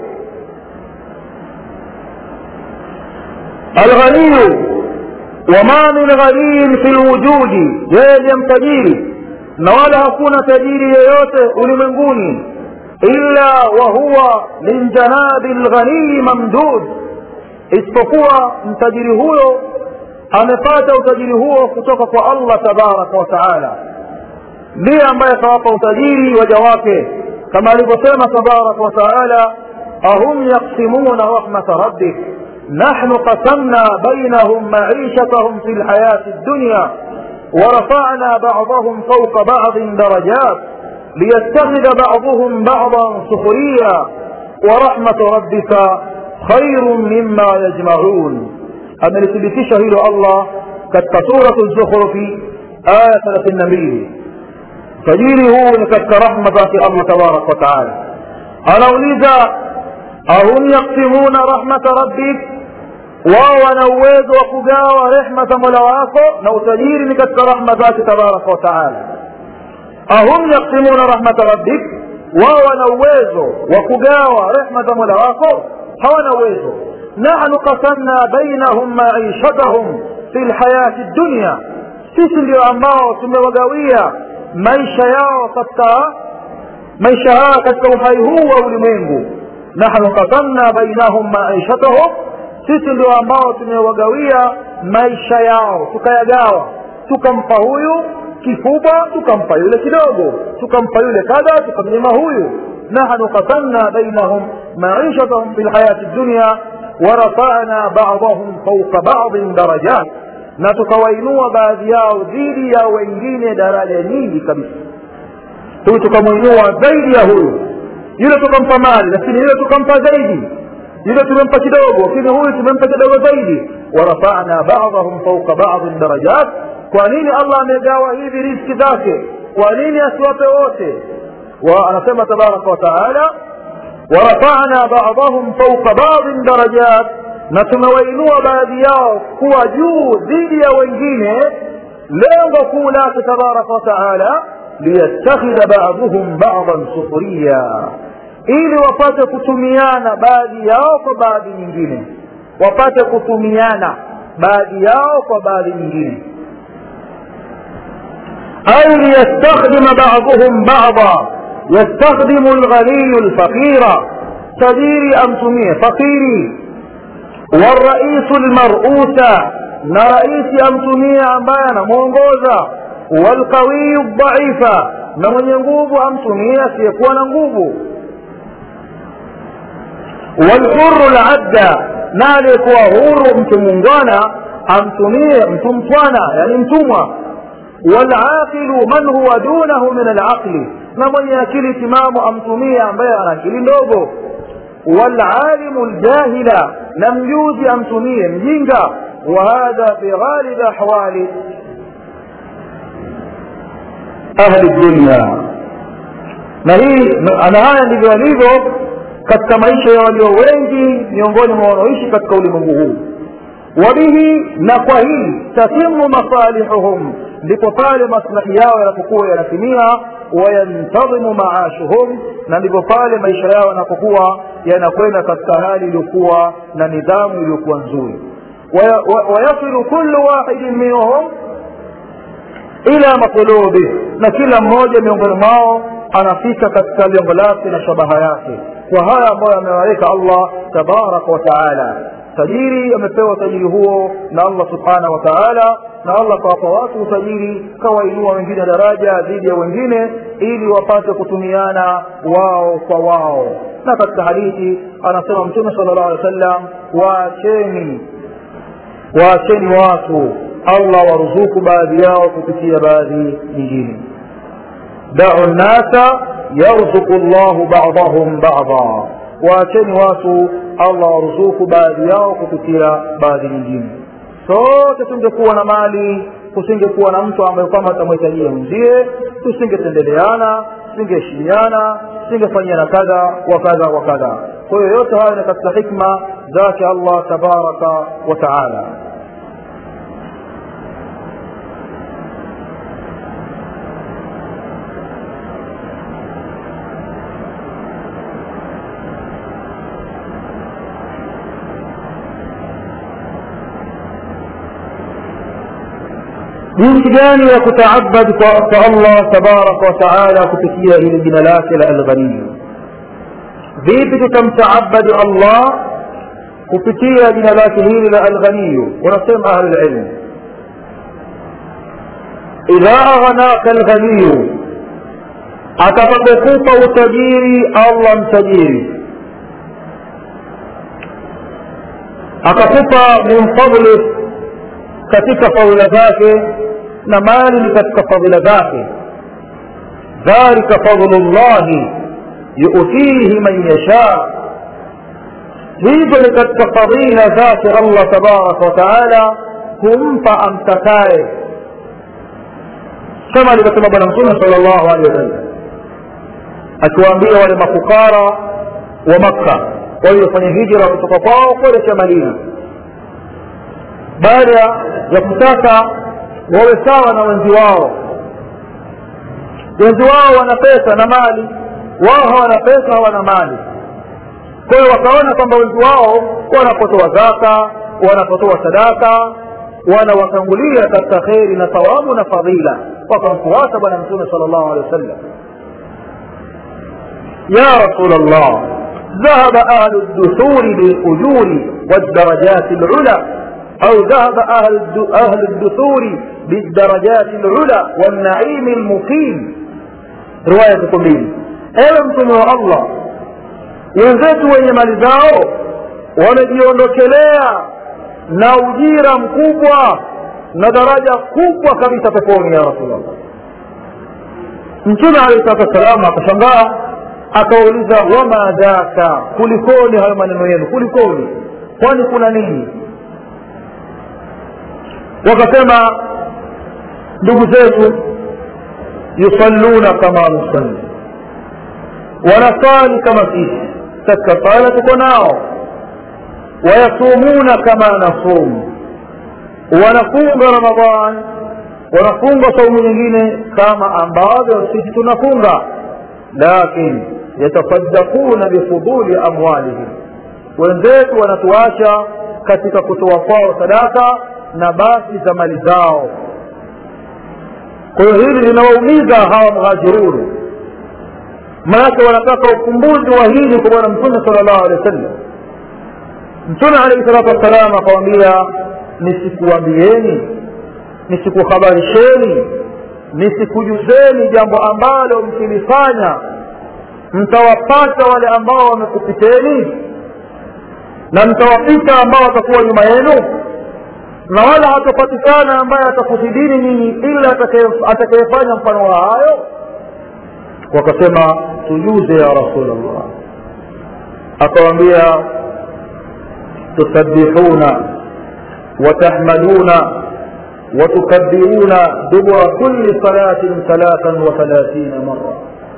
alghaniyu wama min ghaniyin fi lwujudi yeye ndiye mtajiri na wala hakuna tajiri yeyote ulimwenguni illa wahuwa min janabi lghaniyi mamdud isipokuwa mtajiri huyo amepata utajiri huo kutoka kwa allah tabaraka wa taala ndiye ambaye kawapa utajiri waja wake kama alivyosema tabaraka wa taala ahum yaksimuna rahmata rabbik نحن قسمنا بينهم معيشتهم في الحياة الدنيا ورفعنا بعضهم فوق بعض درجات ليتخذ بعضهم بعضا سخريا ورحمة ربك خير مما يجمعون amelithibitisha hilo allah katika suratu zukhrufi aya thelathini na mbili tajiri huu ni katika rahma zake allah tabaraka wataala anauliza ahum yaksimuna rahmata rabbik wao wana uwezo wa kugawa rehma za mola wako na utajiri ni katika rahma zake tabaraka wa taala ahum yaksimuna rahmata rabbik wao wana uwezo wa kugawa rehma za mola wako hawana uwezo nahnu qasamna bainahum maishatahum fi lhayati dunya sisi ndio ambao tumewagawia maisha yao katika maisha haya katika uhai huu wa ulimwengu nahnu qasamna bainahum maishatahum sisi ndio ambao tumewagawia maisha yao tukayagawa tukampa huyu kikubwa tukampa yule kidogo tukampa yule kadha tukamnyima huyu nahnu qasamna bainahum maishatahum fi lhayati dunya warafana badahum fauqa badin darajat na tukawainua baadhi yao dhidi ya wengine daraja nyingi kabisa huyu tukamwinua zaidi ya huyu yule tukampa mali lakini yule tukampa zaidi yule tumempa kidogo lakini huyu tumempa kidogo zaidi warafana badahum fauqa badin darajat kwa nini allah amegawa hivi riski zake kwa nini asiwape wote anasema tabaraka wataala warafana badahum fauqa badin darajat na tumewainua baadhi yao kuwa juu dhidi ya wengine lengo kuu lake tabaraka wataala liyattakhidha baduhum badan sukhriya ili wapate kutumiana baadhi yao kwa baadhi nyingine wapate kutumiana baadhi yao kwa baadhi nyingine أي ليستخدم بعضهم بعضا يستخدم الغني الفقير تديري أم تميه فقيري والرئيس المرؤوس نرئيس أم تميه أمبانا مونغوزا والقوي الضعيف نمن ينقوب أم تميه سيكون نقوب والحر العبد نالك وهور متمونغانا أم تميه متمطوانا يعني متموى والعاقل من هو دونه من العقل na mwenye akili timamu amtumie ambaye ana akili ndogo walalimu ljahila na mjuzi amtumie mjinga wahadha fi ghalib ahwali ahli dunya na hii ana haya ndivyo alivyo katika maisha ya walio wengi miongoni mwa wanaoishi katika ulimwengu huu wabihi na kwa hii tatimu masalihuhum ndipo pale maslahi yao yanapokuwa yanatimia wayantadhimu maashuhum na ndipo pale maisha yao yanapokuwa yanakwenda katika hali iliyokuwa na nidhamu iliyokuwa nzuri wayasilu kullu wahidin minhum ila matlubi na kila mmoja miongoni mwao anafika katika lengo lake na shabaha yake kwa haya ambayo amewaweka allah tabaraka wa taala tajiri amepewa utajiri huo na allah subhanahu wa taala na allah kawapa watu utajiri kawainua wengine daraja dhidi ya wengine ili wapate kutumiana wao kwa wao na katika hadithi anasema mtume sala llahu alehi wa sallam waacheni waacheni watu allah waruzuku baadhi yao kupitia baadhi nyingine dau nnasa yarzuku llahu badahum bada waacheni watu allah waruzuku baadhi yao kupitia baadhi nyingine sote tungekuwa na mali kusingekuwa na mtu ambaye kwamba atamhitajia mwenzie tusingetendeleana tusingeheshimiana tusingefanyiana kadha wa kadha wa kadha kwa hiyo yote hayo ni katika hikma zake allah tabaraka wa taala jinsi gani ya kutaabad kwa allah tabaraka wataala kupitia hili jina lake la alghaniyu vipi tutamtaabadi allah kupitia jina lake hili la alghaniyu wanasema ahlulilmu idha aghnaka alghaniyu atakapokupa utajiri allah mtajiri akakupa min fadlih katika fadhila zake na mali ni katika fadhila zake dhalika fadlu llahi yuutihi man yasha hizo ni katika fadhila zake allah tabaraka wataala humpa amtakaye kama alivyosema bwana mtume sala llahu alehi wasallam akiwaambia wale mafukara wa makka waliofanya hijra kutoka kwao kuelekea madina baada ya kutaka wawe sawa na wenzi wao wenzi wao wana pesa na mali wao hawana pesa hawana mali kwa hiyo wakaona kwamba wenzi wao wanapotoa zaka wanapotoa sadaka wanawatangulia katika kheri na thawabu na fadhila wakamfuata bwana mtume sala llahu alehi wa sallam ya rasul llah ذهب أهل الدثور بالأجور والدرجات العلى أو ذهب أهل أهل الدثور بالدرجات العلى والنعيم المقيم رواية كلين ewe mtume wa allah wenzetu wenye mali zao wamejiondokelea na ujira mkubwa na daraja kubwa kabisa peponi ya rasulllah mtume alehi salatu wassalam akashangaa akauliza wama dhaka kulikoni hayo maneno yenu kulikoni kwani kuna nini wakasema ndugu zetu yusalluna kama nusalli wanasali kama sisi katika sala tuko nao wayasumuna kama nasumu wanafunga ramadan wanafunga saumu nyingine kama ambavyo sisi tunafunga lakin yatasaddaquna bifuduli amwalihim wenzetu wanatuacha katika kutoa kwao sadaka na basi za mali zao kwa hiyo hili linawaumiza hawa mhajiruni maanake wanataka ukumbuzi wa hili kwa bwana mtume sala llahu alehi wa sallam mtume alaihi salatu wassalam akawambia nisikuambieni nisikuhabarisheni nisikujuzeni jambo ambalo mkilifanya mtawapata wale ambao wamekupiteni na mtawapita ambao watakuwa nyuma yenu na wala hatapatikana ambaye atakuzidini nyinyi ila atakayefanya mfano wa hayo wakasema tujuze ya rasulllah akawambia tusabbihuna watahmaduna watukabiruna dubura kulli salatin thalathan wa thalathina mara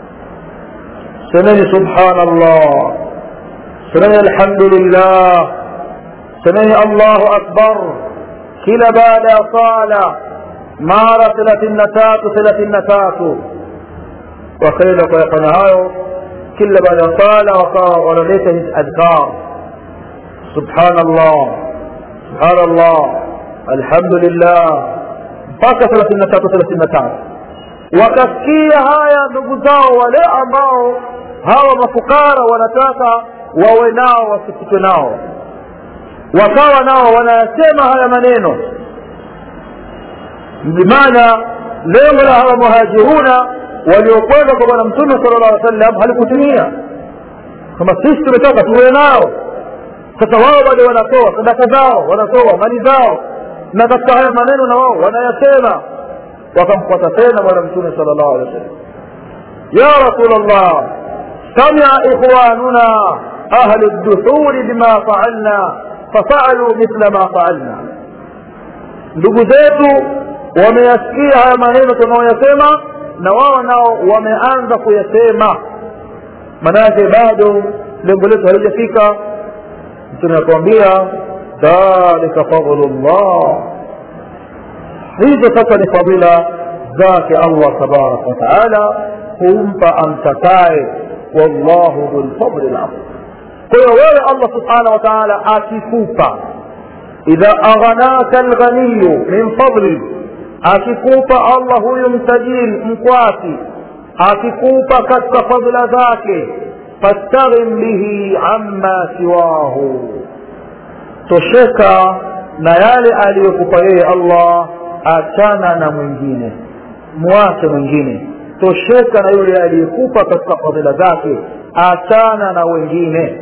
semeni subhana llah semeni alhamdulillah semeni allahu akbar kila baada ya sala mara thelathini na tatu thelathini na tatu wakaenda kuyafanya hayo kila baada ya sala wakawa wanaleta hizi adhkar subhanallah subhanallah alhamdulillah mpaka thelathini na tatu thelathini na tatu wakasikia haya ndugu zao wale ambao hawa mafukara wanataka wawe nao wasikitwe nao wakawa nao wanayasema haya maneno bimaana lengo la hawa muhajiruna waliokwenda kwa bwana mtume sala llah alih sallam halikutimia kama sisi tumetaka tuwe nao sasa wao bado wanatoa sadaka zao wanatoa mali zao na katika haya maneno na wao wanayasema wakamfuata tena bwana mtume sala llahu alehi wa sallam ya rasul llah samia ikhwanuna ahlu duthuri bima faalna fafaaluu mithla ma faalna ndugu zetu wameyasikia haya maneno tunaoyasema na wao nao wameanza kuyasema maanake bado lengo letu halijafika mtume akuambia dhalika fadlu llah hizo sasa ni fadhila zake allah tabaraka wataala humpa amtakaye wallahu dhulfadli lazim kwa hiyo wewe allah subhanahu wa taala akikupa idha aghanaka lghaniyu min fadli akikupa allah huyu mtajiri mkwati akikupa katika fadhila zake fastaghim bihi amma siwahu tosheka na yale aliyokupa yeye allah achana na mwingine mwache mwingine tosheka na yule aliyekupa katika fadhila zake achana na wengine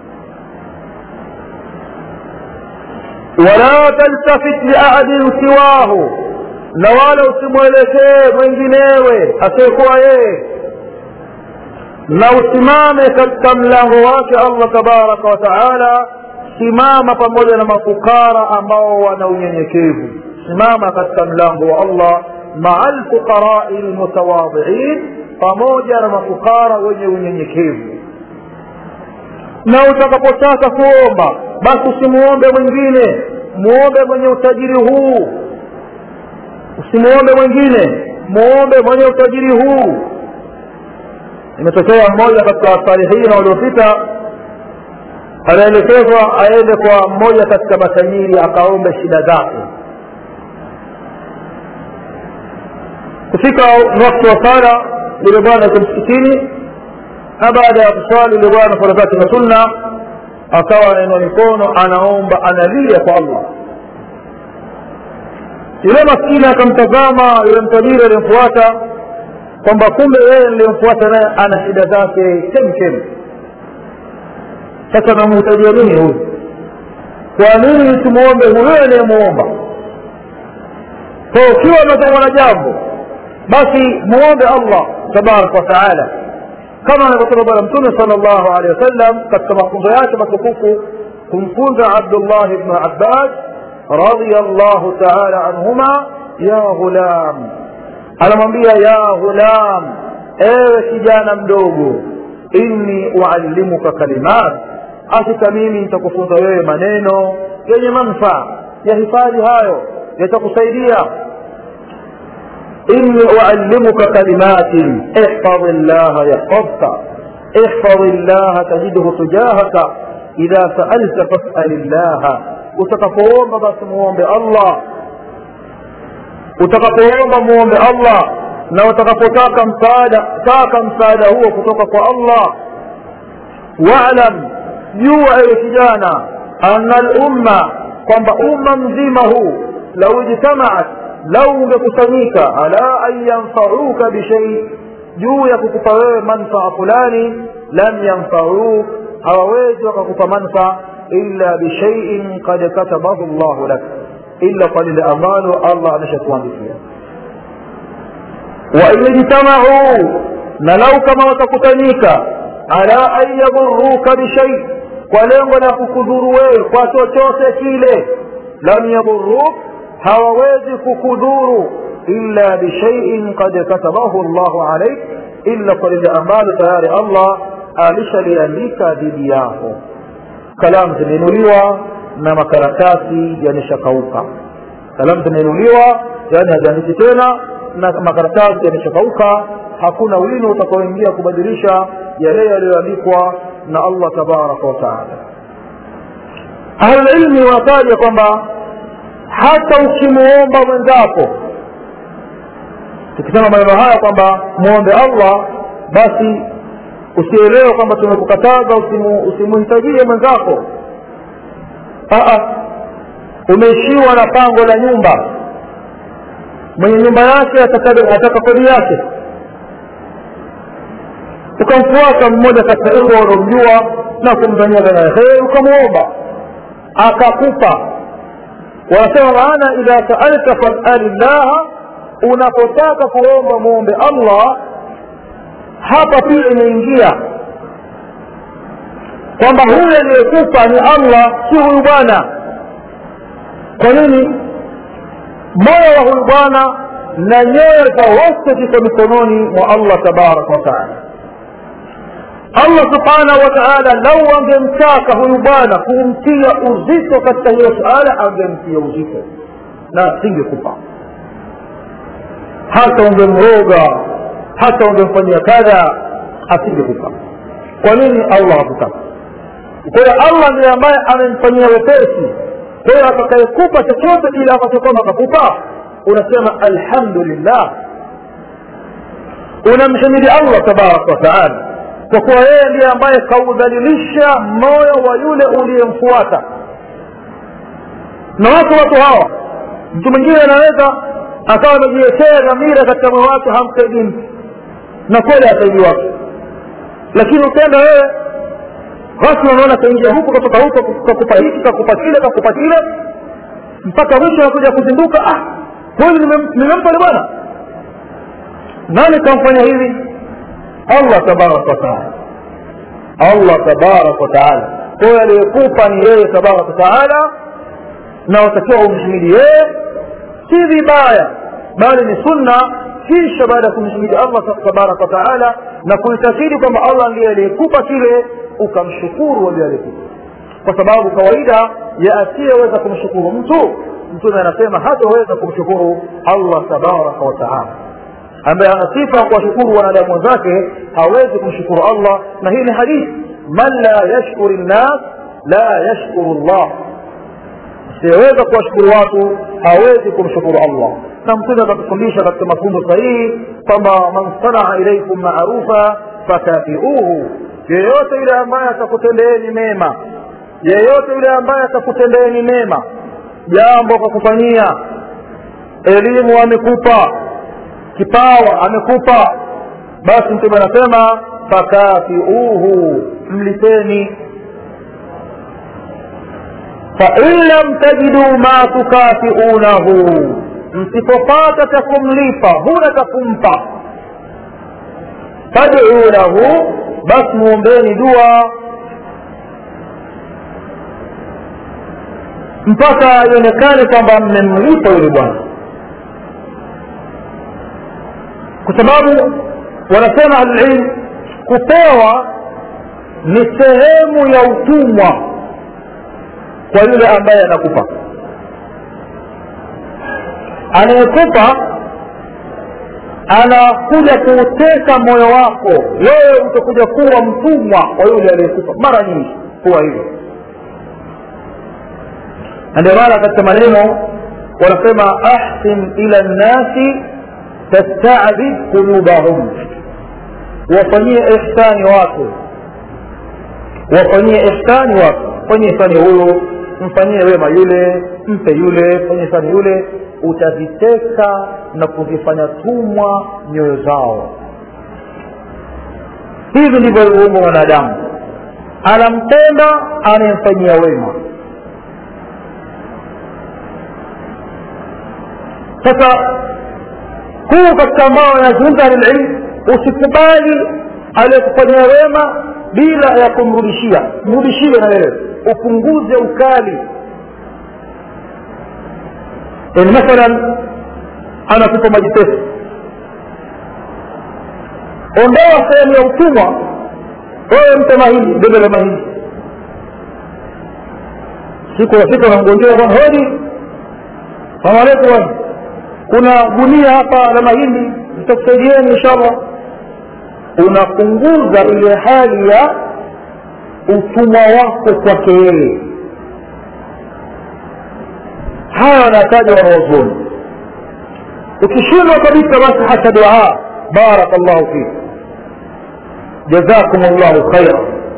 wala taltafit liahadin siwahu na wala usimwelekee mwenginewe asiyekuwa yeye na usimame katika mlango wake allah tabaraka wa taala simama pamoja na mafukara ambao wana unyenyekevu simama katika mlango wa allah maa lfuqarai lmutawadhiin pamoja na mafukara wenye unyenyekevu na utakapotaka kuomba basi usimuombe mwingine muombe mwenye utajiri huu usimuombe mwingine muombe mwenye utajiri huu imetokea mmoja katika wasalihina waliopita anaelekezwa aende kwa mmoja katika matajiri akaombe shida zake kufika wakati wa sala yule bwana yuko msikitini na baada ya kuswali yule bwana sala zake za sunna akawa anainua mikono anaomba analia kwa allah yule maskini akamtazama yule mtajiri aliyemfuata kwamba kumbe yeye niliyemfuata naye ana shida zake chemchem sasa namhitajia nini huyu kwa nini tumwombe huyo anayemuomba kwa ukiwa unatokwa na jambo basi muombe allah tabaraka wataala kama anavyosema bwana mtume sala llahu alehi wasallam katika mafunzo yake matukufu kumfunza abdullah bnu abbas رضي الله تعالى عنهما يا غلام anamwambia ya ghulam ewe kijana mdogo inni uallimuka kalimat hakika mimi nitakufunza wewe maneno yenye manfaa yahifadhi hayo yatakusaidia inni uallimuka kalimatin ihfadhi llaha yahfadhka ihfadhi llaha tajidhu tujahaka idha saalta fasali llaha utakapoomba basi muombe allah utakapoomba muombe allah na utakapotaka msaada taka msaada huo kutoka kwa allah walam jua ewe kijana ana lumma kwamba umma mzima huu lau ijtamaat lau ungekusanyika ala an yanfauka bishei juu ya kukupa wewe manfaa fulani lam yanfauk hawawezi wakakupa manfaa illa bishaiin kad katabahu llahu lak illa kwa lile ambalo allah ameshakuandikia wain ijtamau na lau kama watakusanyika ala an yadhuruka bishai kwa lengo la kukudhuru wewe kwa chochote kile lam yadhuruk hawawezi kukudhuru illa bishaiin kad katabahu llahu alaik illa kwa lile ambalo tayari allah alishaliandika dhidi yako kalamu zimeinuliwa na makaratasi yameshakauka kalamu zimeinuliwa yani haziandiki tena na makaratasi yameshakauka hakuna wino utakaoingia kubadilisha yale yaliyoandikwa na allah tabaraka wataala ahlulilmi wanataja kwamba hata ukimuomba mwenzako tukisema maneno haya kwamba muombe allah basi usielewe kwamba tumekukataza usimuhitajie mwenzako umeishiwa na pango la nyumba mwenye nyumba yake ataka kodi yake ukamfuata mmoja katika ikhwa unaomjua na kumzania dhana ya kheri ukamwomba akakupa wanasema maana idha saalta fasali llaha unapotaka kuomba muombe allah hapa pia imeingia kwamba huyu aliyekupa ni allah si huyu bwana kwa nini moyo wa huyu bwana na nyoyo za wote ziko mikononi mwa allah tabaraka wataala allah subhanahu wa taala lau angemtaka huyu bwana kumtia uzito katika hiyo suala angemtia uzito na singekupa hata ungemroga hata ungemfanyia kadha asingekupa kwa nini allah hakutaka kwa hiyo allah ndiye ambaye amemfanyia wepesi kwa hiyo atakayekupa chochote kile ambacho kwamba akakupa unasema alhamdulillah unamhimidi allah tabaraka wataala kwa kuwa yeye ndiye ambaye kaudhalilisha moyo wa yule uliyemfuata na watu watu hawa mtu mwingine anaweza akawa amejiwekea dhamira katika moyo wake hamsaidii mtu na kweli asaidi wake lakini ukienda wewe basi unaona kaingia huku katoka huko kakupa hiki kakupa kile kakupa kile mpaka mwisho anakuja kuzinduka ah kweli nimempa ni bwana nani kamfanya hivi allah tabaraka wataala allah tabaraka wataala kwayo aliyekupa ni yeye tabaraka wataala na watakiwa umhimidi yeye si vibaya bali ni sunna kisha baada ya kumhimidi allah tabaraka wataala na kuitakidi kwamba allah ndiye aliyekupa kile ukamshukuru wale aliyekupa kwa sababu kawaida ya asiyeweza kumshukuru mtu mtume anasema hataweza kumshukuru allah tabaraka wataala ambaye ana sifa ya kuwashukuru wanadamu wenzake hawezi kumshukuru allah na hii ni hadithi man la yashkuri nnas la yashkuru llah asiyeweza kuwashukuru watu hawezi kumshukuru allah na mtume akatufundisha katika mafunzo sahihi kwamba man sanaa ilaikum maarufa fakafiuhu yeyote yule ambaye atakutendeeni mema yeyote yule ambaye atakutendeeni mema jambo kwa kufanyia elimu amekupa kipawa amekupa basi mtume anasema fakafiuhu mlipeni fain lam tajidu ma tukafiunahu msipopata cha kumlipa huna cha kumpa faduu lahu basi muombeni dua mpaka ionekane kwamba mmemlipa yule bwana kwa sababu wanasema ahlulilm kupewa ni sehemu ya utumwa kwa yule ambaye anakupa anayekupa anakuja kuuteka moyo wako wewe utakuja kuwa mtumwa wa yule aliyekupa mara nyingi huwa hivyo na ndio maana katika maneno wanasema ahsin ila nnasi tastadib qulubahum wafanyie ihsani watu wafanyie ihsani watu fanyie ihsani huyu mfanyie wema yule mpe yule fanyie ihsani yule utaziteka na kuzifanya tumwa nyoyo zao hivi ndivyo alivyoumbwa mwanadamu anampenda anayemfanyia wema sasa huu katika ambao anazungumza lililmu usikubali aliyekufanyia wema bila ya kumrudishia mrudishie na wewe upunguze ukali yani mathalan anakupa maji pesa ondoa sehemu ya utumwa wewe mpe mahindi bebe la mahindi siku nafika namgonjea bwana hodi salamu alaikum kuna gunia hapa la mahindi nitakusaidieni inshallah unapunguza ile hali ya utumwa wako kwake yeye haya wanataja wanaozoni ukishindwa kabisa basi hata dua baraka llahu fik jazakum llahu khaira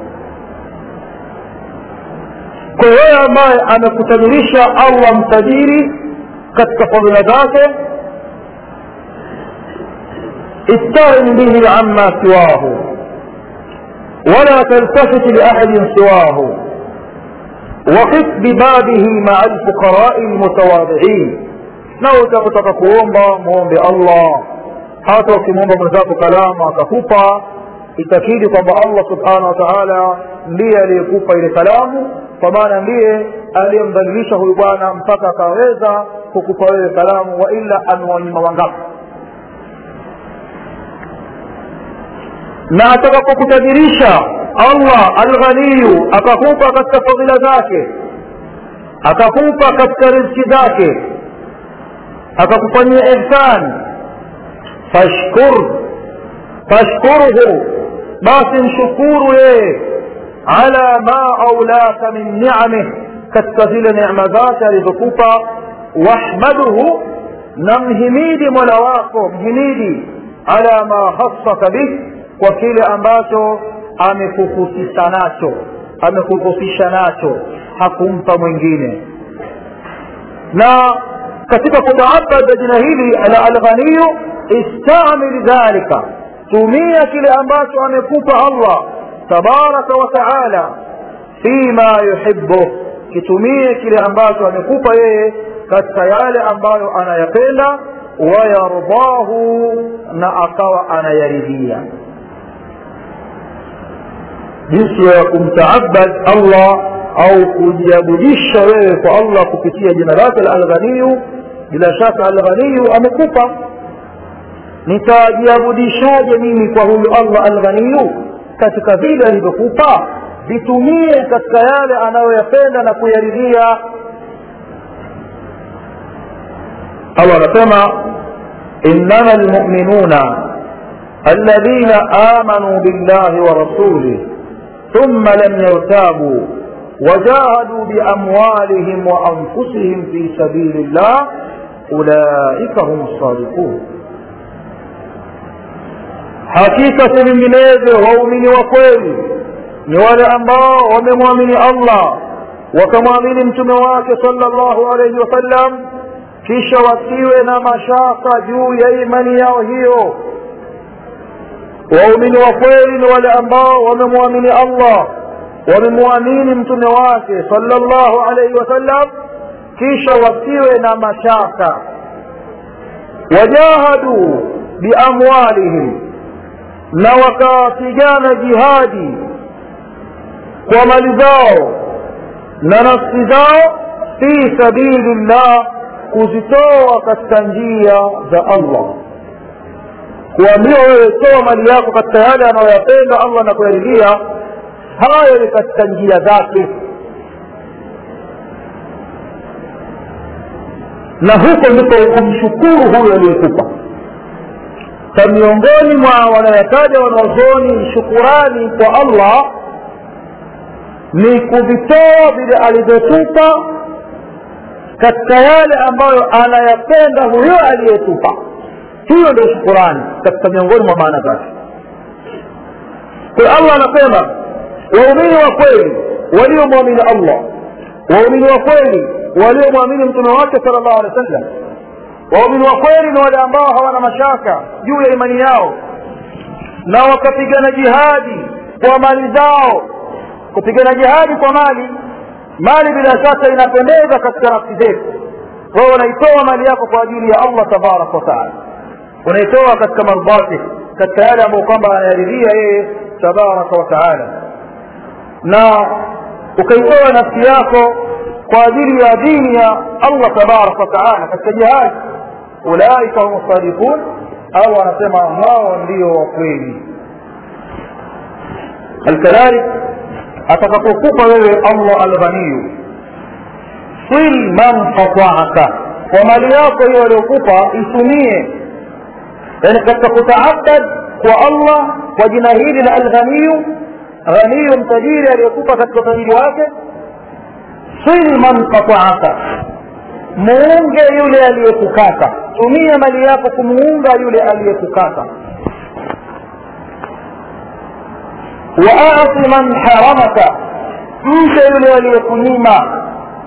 kwa wewe ambaye amekutamilisha allah mtajiri katika fadhila zake استغن به عما سواه ولا تلتفت لأحد سواه وقف ببابه مع الفقراء المتواضعين na utakutaka kuomba muombe allah hata ukimwomba mwenzako kalamu akakupa itakidi kwamba allah subhanahu wa taala ndiye aliyekupa ile kalamu kwa maana ndiye aliyemdhalilisha huyu bwana mpaka akaweza kukupa wewe kalamu wa ila amewanyima wangapi na atakapokutajirisha allah alghaniyu akakupa katika fadhila zake akakupa katika rizki zake akakufanyia ihsan fashkur fashkurhu basi mshukuru yeye ala ma aulaka min niamih katika zile neema zake alizokupa wahmaduhu na mhimidi mola wako mhimidi ala ma hasaka bih kwa kile ambacho amekuhusisha nacho amekuhusisha nacho hakumpa mwingine na katika kutaabada jina hili la alghaniyu istamil dhalika tumia kile ambacho amekupa allah tabaraka wa taala fima yuhibu kitumie kile ambacho amekupa yeye katika yale ambayo anayapenda wayardahu na akawa anayaridhia jinsi ya kumtaabad allah au kujiabudisha wewe kwa allah kupitia jina lake la alghaniyu bila shaka alghaniyu amekupa nitajiabudishaje mimi kwa huyu allah alghaniyu katika vile alivyokupa vitumie katika yale anayoyapenda na kuyaridhia allah anasema innama lmuminuna alladhina amanuu billahi wa rasulih thumma lam yartabuu وجاهدوا بأموالهم وأنفسهم في سبيل الله أولئك هم الصادقون hakika si vinginevyo waumini wa kweli ni wale ambao wamemwamini allah wakamwamini mtume wake sala llahu alaihi wasallam kisha wasiwe na mashaka juu ya imani yao hiyo waumini wa kweli ni wale ambao wamemwamini allah wamemwamini mtume wake sala llahu alaihi wasallam kisha wasiwe na mashaka wajahaduu biamwalihim na wakapigana jihadi kwa mali zao na nafsi zao fi sabili llah kuzitoa katika njia za allah kuambiwa wewe toa mali yako katika yale anayoyapenda allah na kuyaridhia hayo ni katika njia zake na huko ndipo kumshukuru huyo aliyekupa sa miongoni mwa wanayotaja wanaozoni shukurani kwa allah ni kuvitoa vile alivyotupa katika yale ambayo anayapenda huyo aliyetupa hiyo ndio shukurani katika miongoni mwa maana zake kwa allah anasema waumini wa kweli waliomwamini allah waumini wa kweli waliomwamini mtume wake sala llahu alehi wa sallam waumini wa kweli ni wale ambao hawana mashaka juu ya imani yao na wakapigana jihadi kwa mali zao kupigana jihadi kwa mali mali bila shaka inapendeza katika nafsi zetu wewe unaitoa mali yako kwa ajili ya allah tabaraka wataala unaitoa katika mardhati katika yale ambayo kwamba anayaridhia yeye tabaraka wataala na ukaitoa nafsi yako kwa ajili ya dini ya allah tabaraka wataala katika jihadi ulaika hum sadiqun au anasema hao ndio wakweli alkadhalik atakapokupa wewe allah alghaniyu sil man qataaka kwa mali yako hiyo aliyokupa itumie yani katika kutaabad kwa allah kwa jina hili la alghaniyu ghaniyu mtajiri aliyekupa katika utajiri wake sil man qataaka muunge yule aliyekukata tumia mali yako kumuunga yule aliyekukata waati man haramaka mpe yule aliyekunyima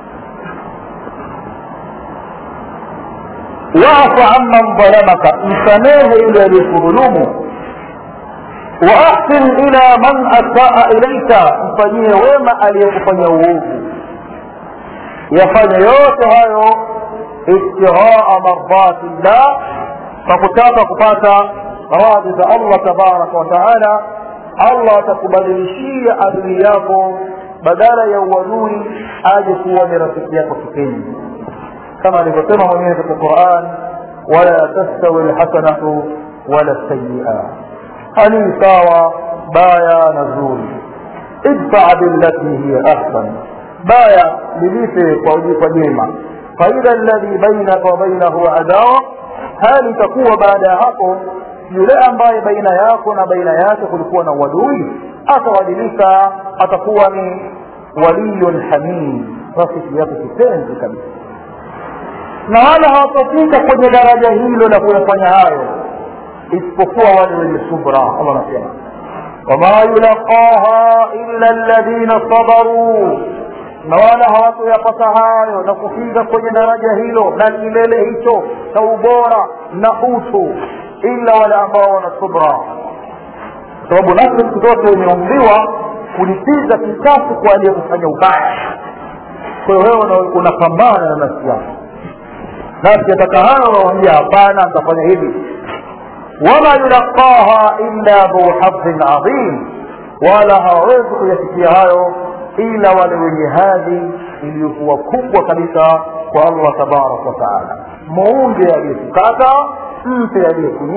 waafu amman dhalamaka msamehe yule aliyekudhulumu waahsin ila man asaa ilaika mfanyie wema aliyekufanya uovu yafanya yote hayo ibtighaa mardati llah kwa kutaka kupata radhi za allah tabaraka wataala allah atakubadilishia adui yako badala ya uadui aje kuwa ni rafiki yako kipenzi kama alivyosema mwenyewe katika quran wala tastawi lhasanatu wala sayia hali sawa baya na zuri idfaa billati hiya ahsan baya lilipe kwa jema faidha alladhi bainaka wa bainahu adawa hali itakuwa baada ya hapo yule ambaye baina yako na baina yake kulikuwa na uadui atabadilika atakuwa ni waliyun hamid rafiki yako kipenzi kabisa na wala hawatafika kwenye daraja hilo la kuyafanya hayo isipokuwa wale wenye subra allah anasema wama yulaqaha illa alladhina sabaruu na wala hawatoyapata hayo na kufika kwenye daraja hilo na kilele hicho cha ubora na utu ila wale ambao wana subra kwa sababu nafsi siku zote imeumbiwa kulipiza kisasi kwa aliyekufanya ubaya kwa hiyo wewe unapambana na nafsi yako nafsi ataka hayo unawambia hapana nitafanya hivi wama yulaqaha illa dhu hadhin adhim wala hawawezi kuyafikia hayo ila wale wenye hadhi iliyokuwa kubwa kabisa kwa allah tabaraka wataala muunge aliyekukata mpe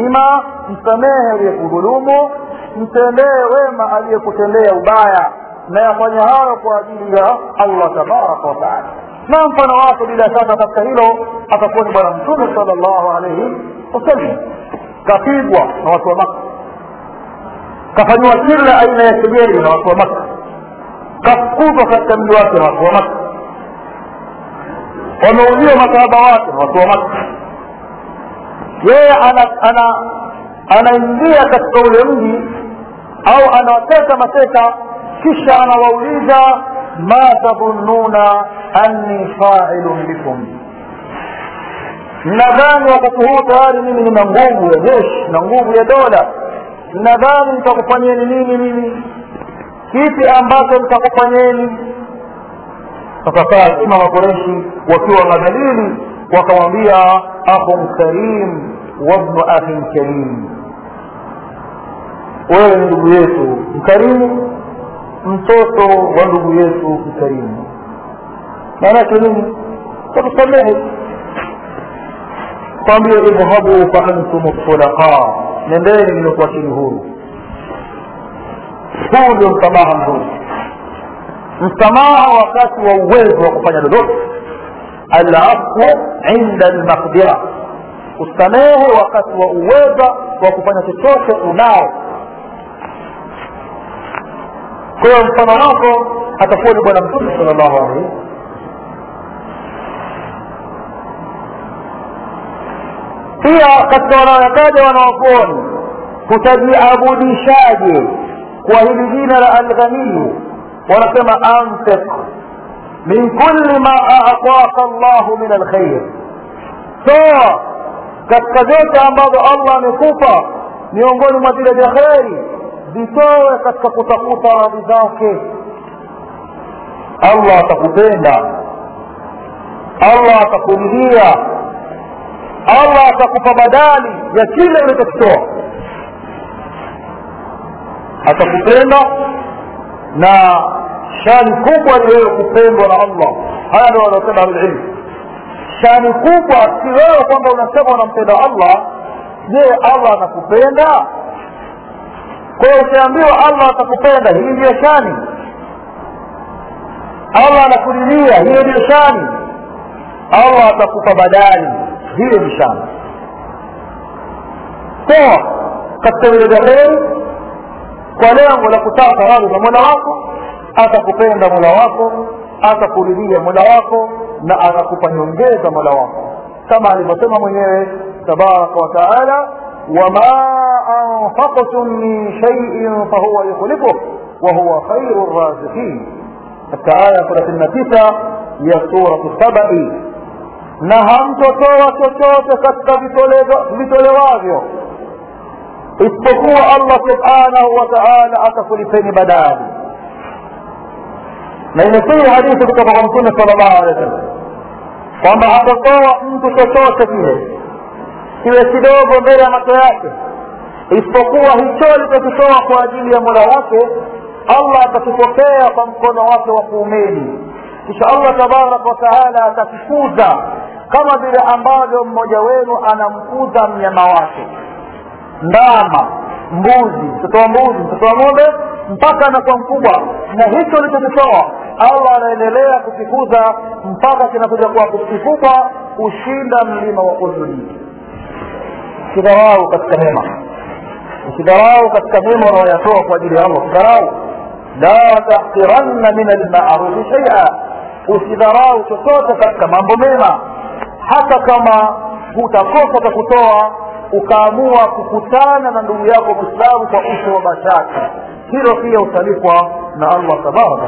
aliyekunyima msamehe aliyekudhulumu mtendee wema aliyekutendea ubaya na yafanya hayo kwa ajili ya allah tabaraka wataala na mfano wake bila shaka katika hilo atakuwa ni bwana mtume sala llahu alaihi wasallam kapigwa na watu wa maka kafanyiwa kila aina ya kejeli na watu wa maka kafukuzwa katika mji wake na watu wa maka wameuliwa masahaba wake na watu wa maka yeye ana ana anaingia katika ule mji au anawateka mateka kisha anawauliza ma tadhunnuna anni failun bikum mnadhani wakati huu tayari mimi nina nguvu ya jeshi na nguvu ya dola mnadhani nitakufanyeni nini mimi kipi ambacho nitakufanyeni sasa sima makoreshi wakiwa na dalili wakamwambia akhun karim wabnu akhin karim wewe ni ndugu yetu mkarimu mtoto wa ndugu yetu mkarimu maanake nini takusamehe kwambia idhhabu fa antum tulaqa nendeni nimekuachini huru huu ndio msamaha mzuri msamaha wakati wa uwezo wa kufanya lolote alafu inda lmaqdira usamehe wakati wa uweza wa kufanya chochote unao kwa hiyo mfano wako atakuwa ni bwana mtume sala llahu alaihi pia katika wanaoyataja wanawakuoni kutajiabudishaje kwa hili jina la alghaniyu wanasema anfiq min kulli ma aataka llahu min alkhair toa katika vyote ambavyo allah amekupa miongoni mwa vile vya kheri vitoe katika kutafuta radhi zake allah atakupenda allah atakuridhia allah atakupa badali ya kile ulichokitoa atakupenda na shani kubwa ni wewe kupendwa na allah haya ndio wanaosema ahlulilmu shani kubwa si wewe kwamba unasema unampenda allah je allah anakupenda kwa hiyo ukiambiwa allah atakupenda hii ndiyo shani allah anakulilia hiyo ndiyo shani allah atakupa badali hiyo ni shani toa katika vile vya heri kwa lengo la kutaka radhi za mola wako atakupenda mola wako atakuridhia mola wako na atakupa nyongeza mola wako kama alivyosema mwenyewe tabaraka wa taala wama anfaqtum min shaiin fahuwa yukhlifuh wahuwa khairu raziqin katika aya thelathini na tisa ya suratu sabai na hamtotoa chochote katika vitolewavyo isipokuwa allah subhanahu wa taala atakulipeni badali na imesihi hadithi kutoka kwa mtume sala llahu alehi wa sallam kwamba hatotoa mtu chochote kile kiwe kidogo mbele ya macho yake isipokuwa hicho alichokitoa kwa ajili ya mola wake allah atakipokea kwa mkono wake wa kuumeni kisha allah tabaraka wataala atakikuza kama vile ambavyo mmoja wenu anamkuza mnyama wake ndama mbuzi mtoto wa mbuzi mtoto wa ng'ombe mpaka anakuwa mkubwa na hicho alichokitoa allah anaendelea kukikuza mpaka kinakuja kuwa kikubwa kushinda mlima wa udhuni usidharau katika mema usidharau katika mema unaoyatoa kwa ajili ya allah usidharau la tahqiranna min almarufi shaia usidharau chochote katika mambo mema hata kama hutakosa cha kutoa ukaamua kukutana na ndugu yako mwislamu kwa uso wa bashasha hilo pia utalipwa na allah tabaraka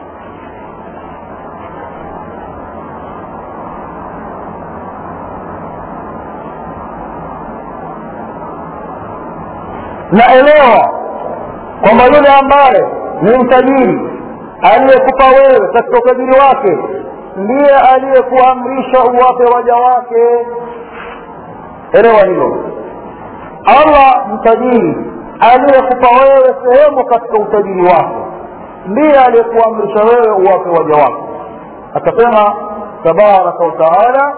na elewa kwamba yule ambaye ni mtajiri aliyekupa wewe katika utajiri wake ndiye aliyekuamrisha uwape waja wake elewa hilo allah mtajiri aliyekupa wewe sehemu katika utajiri wako ndiye aliyekuamrisha wewe uwape waja wako akasema tabaraka wataala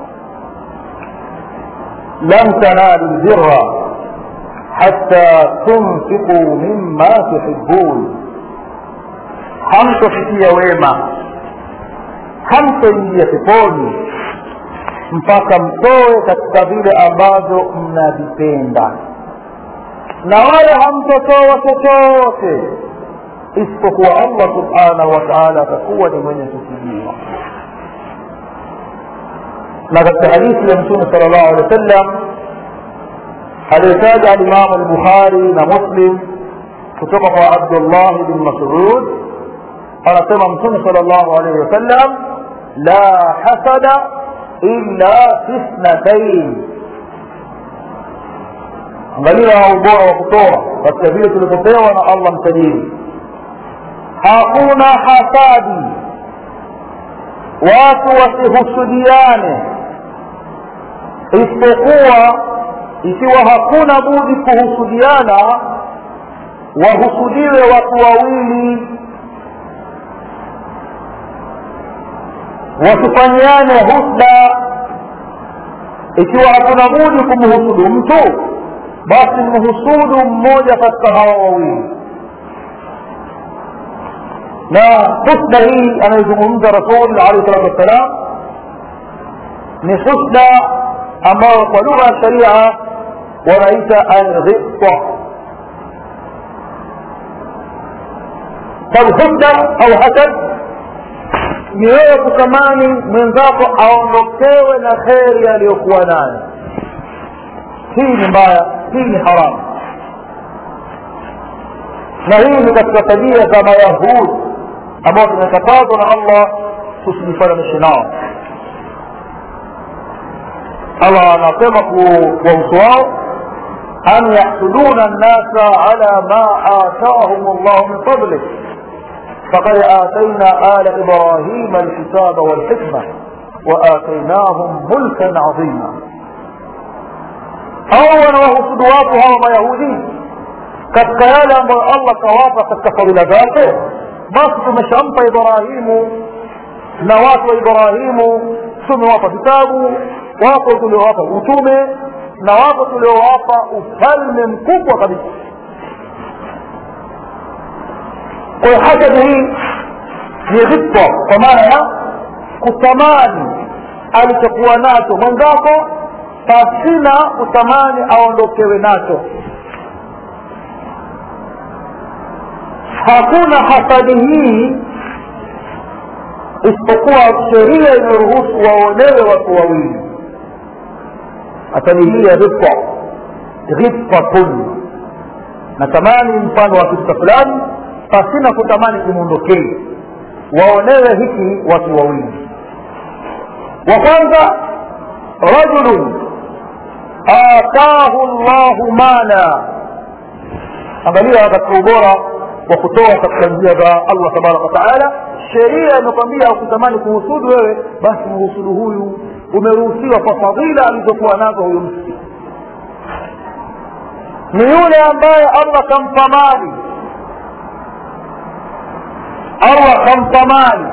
lan tanalu lbirra حتى تنفقوا مما تحبون hamtofikia wema hamtoingia peponi mpaka mtoe katika vile ambavyo mnavipenda na wala hamtotoa chochote isipokuwa allah subhanahu wa taala atakuwa ni mwenye kusijiwa na katika hadithi ya mtume sala llahu alehi wa sallam aliyotaja alimamu lbukhari na muslim kutoka kwa abdullah bin masud anasema mtume sala llahu alaihi wasallam la hasada illa fi thnatain angalia ubora wa kutoa katika vile tulivyopewa na allah mtajiri hakuna hasadi watu wasihusudiane isipokuwa ikiwa hakuna budi kuhusudiana wahusudiwe watu wawili wasifanyiane husda ikiwa hakuna budi kumhusudu mtu basi mhusudu mmoja katika hawa wawili na husda hii anayozungumza rasul alehi salatu wassalam ni husda ambayo kwa lugha ya sharia wanaita alghibta falhusda au hasad ni wewe kutamani mwenzako aondokewe na kheri aliyokuwa nayo hii ni mbaya hii ni haramu na hii ni katika tabia za mayahudi ambao tumekatazwa na allah tusijifananishe nao allah anasema kuwahusu wao an yahsuduna nnasa ala ma atahum llahu min fadlih فقد آتينا آل إبراهيم الكتاب والحكمة وآتيناهم ملكا عظيما أولا وهو صدواتها وما يهودي katika yale ambayo allah kawapa katika fadhila zake basi tumeshampa ibrahimu na watu wa ibrahimu tumewapa vitabu wako tuliowapa utume na wako tuliowapa ufalme mkubwa kabisa kwa hiyo hasadi hii ni ghibta kwa maana ya kutamani alichokuwa nacho mwenzako pasina kutamani aondokewe nacho hakuna hasadi hii isipokuwa sheria imeruhusu waonewe watu wawili hasadi hii ya ghibta ghibtatun natamani mfano wa kitu fulani pasina kutamani kimwondokee waonewe hiki watu wawili wa kwanza rajulun atahu llahu mala angalia katika ubora wa kutoa katika njia za allah tabaraka wataala sheria imekwambia ukutamani kuhusudu wewe basi mhusudu huyu umeruhusiwa kwa fadhila alizokuwa nazo huyu mtu ni yule ambaye allah kampa mali allah kampa mali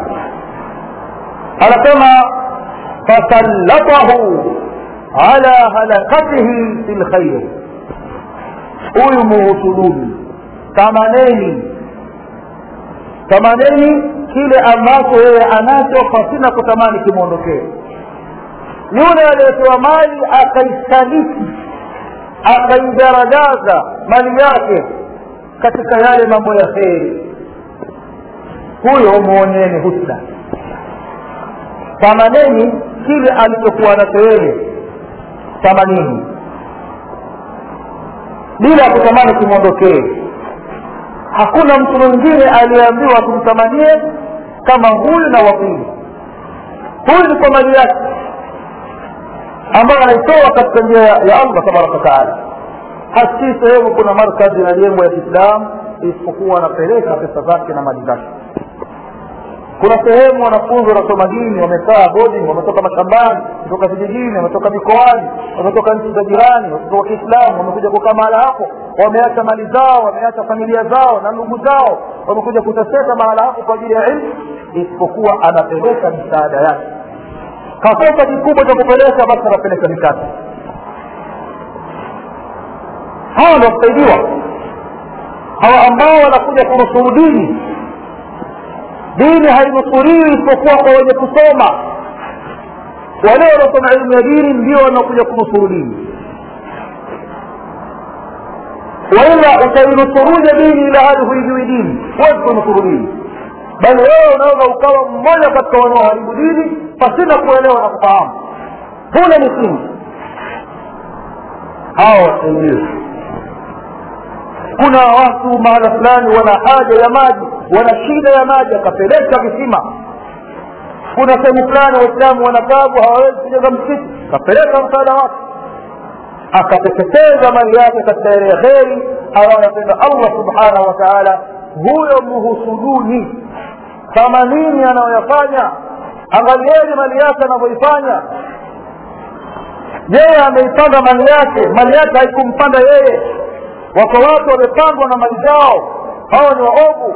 anasema fasallatahu ala halakatihi fi lkhair huyu muhusuduni tamaneni tamaneni kile ambacho yeye anacho pasina kutamani kimwondokee yule aliyepewa mali akaisaliti akaigaragaza mali yake katika yale mambo ya kheri huyo muoneni husda tamaneni kile alichokuwa nacho yeye tamanini bila kutamani kimwondokee hakuna mtu mwingine aliyeambiwa tumtamanie kama huyu na wapili huyu ni kwa mali yake ambayo anaitoa katika njia ya allah tabaraka wataala hasi sehemu kuna markazi inajengwa ya kiislamu isipokuwa anapeleka pesa zake na mali zake kuna sehemu wanafunzi wanasoma dini wamekaa boarding wametoka mashambani kutoka vijijini wametoka mikoani wametoka nchi za jirani watoto wa kiislamu wamekuja kukaa mahala hapo wameacha mali zao wameacha familia zao na ndugu zao wamekuja kuteseka mahala hapo kwa ajili ya ilmu isipokuwa anapeleka misaada yake kakosa kikubwa cha kupeleka basi anapeleka mikate hawa ndio wasaidiwa hawa ambao wanakuja kunusuru dini dini hainusuriwi isipokuwa kwa wenye kusoma wale wanaosoma elimu ya dini ndio wanakuja kunusuru dini waila utainusuruje dini ila hali huijui dini huwezi kunusuru dini bali wewe unaweza ukawa mmoja katika wanaoharibu dini pasina kuelewa na kufahamu huna misingi hawa wasaidiwe kuna watu mahala fulani wana haja ya maji wana shida ya maji akapeleka visima kuna sehemu fulani waislamu wanatabu hawawezi kujenga msikiti akapeleka msaada wake akateketeza mali yake katika ile ya kheri anayopenda allah subhanahu wa taala huyo muhusuduni kama nini anayoyafanya angalieni mali yake anavyoifanya yeye ameipanda mali yake mali yake haikumpanda yeye wako watu wamepandwa na mali zao hawa ni waovu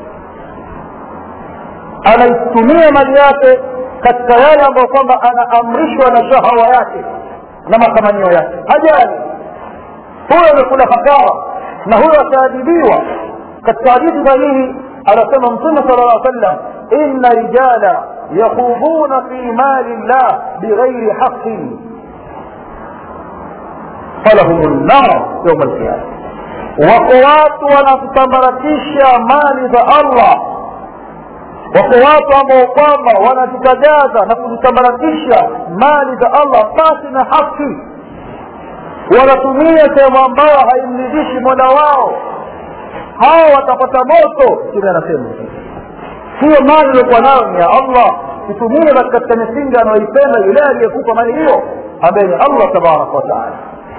anaitumia mali yake katika yale ambayo kwamba anaamrishwa na shahawa yake na matamanio yake hajali huyo amekula hasara na huyo ataadhibiwa katika hadithi sahihi anasema mtume sala llah sallam inna rijala yakhuduna fi mali llah bighairi haqin falahum lnar yauma alqiyama wako watu wanazitambaratisha mali za allah wako watu ambao kwamba wanazitagaza na kuzitambaratisha mali za allah pasi na haki wanatumia sehemu ambayo haimridhishi mola wao hao watapata moto kile anasema hiyo mali iliokuwa nayo ni ya allah itumie katika misingi anayoipenda yule aliyekupa mali hiyo ambaye ni allah tabaraka wataala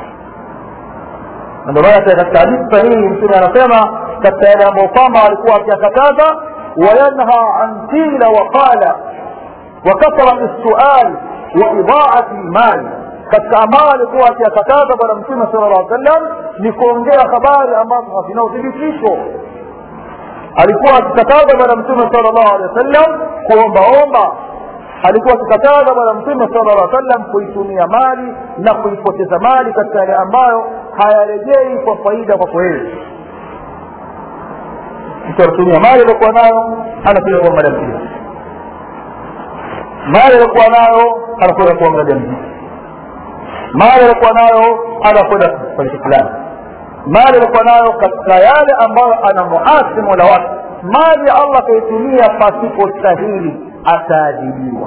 ndio maana katika hadithi sahihi mtume anasema katika yale ambayo kwamba alikuwa akiyakataza wayanha an qila waqala wakathrati lsual wa idaati lmali katika ambayo alikuwa akiyakataza bwana mtume sala llah sallam ni kuongea habari ambazo hazina uthibitisho alikuwa akikataza bwana mtume sala llahu alehi wa sallam kuombaomba alikuwa akikataza bwana mtume sala llah sallam kuitumia mali na kuipoteza mali katika yale ambayo hayarejei kwa faida kwako wewe mtu anatumia mali aliokuwa nayo anakuja kuangalia mpira mali aliokuwa nayo anakwenda kuangalia mziki mali aliokuwa nayo anakwenda kwenye fulani mali aliokuwa nayo katika yale ambayo anamuasi mola wake mali ya allah akaitumia pasipo stahili ataadhibiwa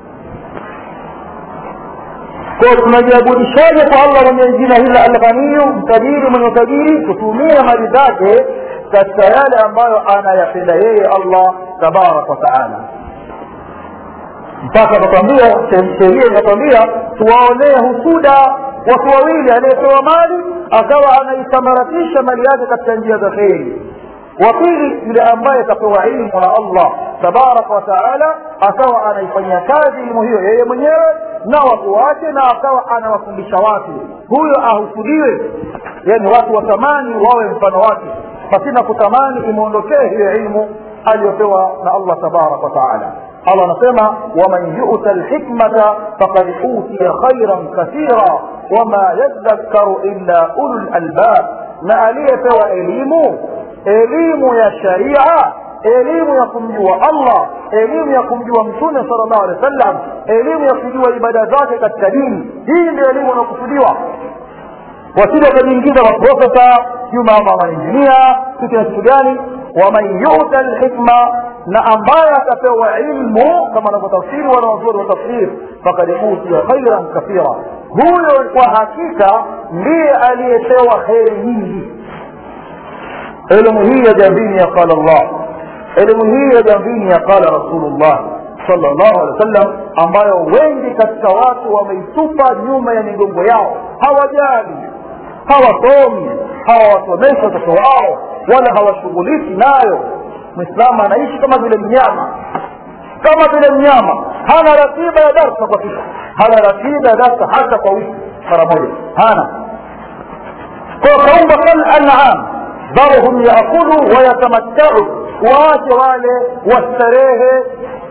kwa tunajiabudishaje kwa allah mwenye jina hili alghaniyu mtajiri mwenye utajiri kutumia mali zake katika yale ambayo anayapenda yeye allah tabaraka wataala mpaka akatwambia sheria ikatwambia tuwaonee husuda watu wawili aliyepewa mali akawa anaisambaratisha mali yake katika njia za kheri wa pili yule ambaye akapewa ilmu na allah tabaraka wataala akawa anaifanyia kazi elimu hiyo yeye mwenyewe na watu wake na akawa anawafundisha watu huyo ahusudiwe yani watu watamani wawe mfano wake pasina kutamani imwondokee hiyo ilmu aliyopewa na allah tabaraka wataala allah anasema waman yuta lhikmata fakad utiya khairan kathira wama yadhakkaru illa ulu lalbab na aliyepewa elimu elimu ya sharia elimu ya kumjua allah elimu ya kumjua mtume sala llahu alehi wa sallam elimu ya kujua ibada zake katika dini hii ndio elimu inayokusudiwa wasije wakajiingiza maprofesa sijui mama mainjinia kitu na kitu gani waman yuta lhikma na ambaye atapewa ilmu kama anavyotafsiri wanaozuri wa tafsir fakad utiya khairan kathira huyo kwa hakika ndiye aliyepewa kheri nyingi elimu hii ya jambini ya qala llah elimu hii ya jambini ya qala rasulullah sallallahu alaihi wasallam ambayo wengi katika watu wameitupa nyuma ya migongo yao hawajali hawasomi hawawasomeshi watoto wao wala hawashughuliki nayo mwislamu anaishi kama vile mnyama kama vile mnyama hana ratiba ya darsa kwa siku hana ratiba ya darsa hata kwa wiki mara moja hana kwa kaumba kal an'am dharhum yaakulu wayatamattau waache wale wastarehe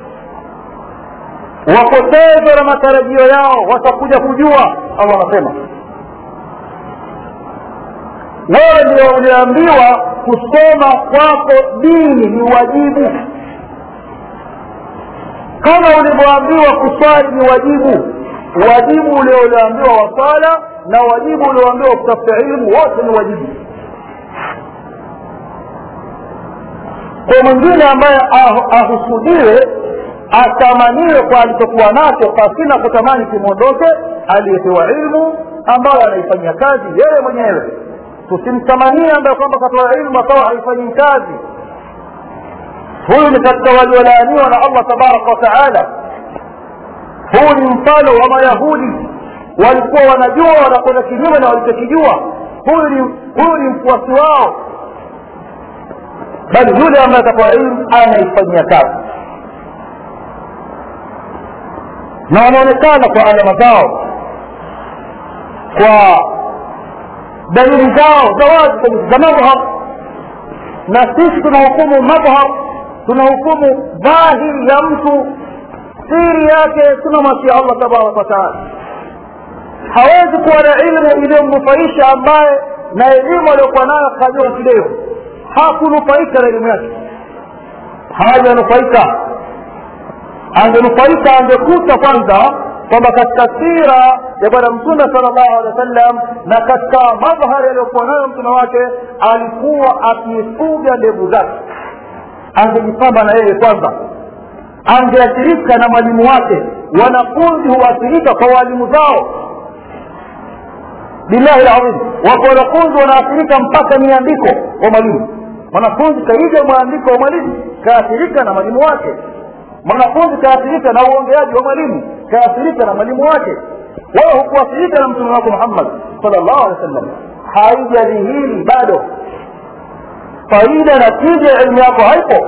wapoteze na matarajio yao watakuja kujua allah anasema wewe ndio uliambiwa kusoma kwako dini ni wajibu kama ulivyoambiwa kuswali ni wajibu wajibu ule ulioambiwa wa swala na wajibu ulioambiwa kutafuta ilmu wote ni wajibu kwa mwingine ambaye ahusudiwe atamaniwe kwa alichokuwa nacho pasina kutamani kimwondoke aliyepewa ilmu ambayo anaifanyia kazi yeye mwenyewe tusimtamanie ambaye kwamba katoa ilmu akawa haifanyii kazi huyu ni katika waliolaaniwa na allah tabaraka wa taala huu ni mfano wa mayahudi walikuwa wanajua wanakwenda kinyume na walichokijua huyu ni huyu ni mfuasi wao bali yule ambaye atakuwa ilmu anaifanyia kazi na wanaonekana kwa alama zao kwa dalili zao za wazi za madhhar na sisi tunahukumu madhhar tunahukumu dhahiri ya mtu siri yake tunamwachia allah tabaraka wataala hawezi kuwa na ilmu iliyomnufaisha ambaye na elimu aliyokuwa nayo kajua kidevu hakunufaika na elimu yake hajanufaika angenufaika angekuta kwanza kwamba katika sira ya bwana mtume sala llahu alehi wa sallam na katika madhhari aliyokuwa nayo mtume wake alikuwa akifuga ndevu zake angejipamba na yeye kwanza angeathirika na mwalimu wake wanafunzi huathirika kwa walimu zao billahi ladhim wako wanafunzi wanaathirika mpaka miandiko wa mwalimu mwanafunzi kaiga mwandiko wa mwalimu kaathirika na mwalimu wake mwanafunzi kaathirika na uongeaji wa mwalimu kaathirika na mwalimu wake wewe hukuathirika na mtume wako muhammad sal llahu alehi wa sallam haijadhihiri bado faida na tija ya elimu yako haipo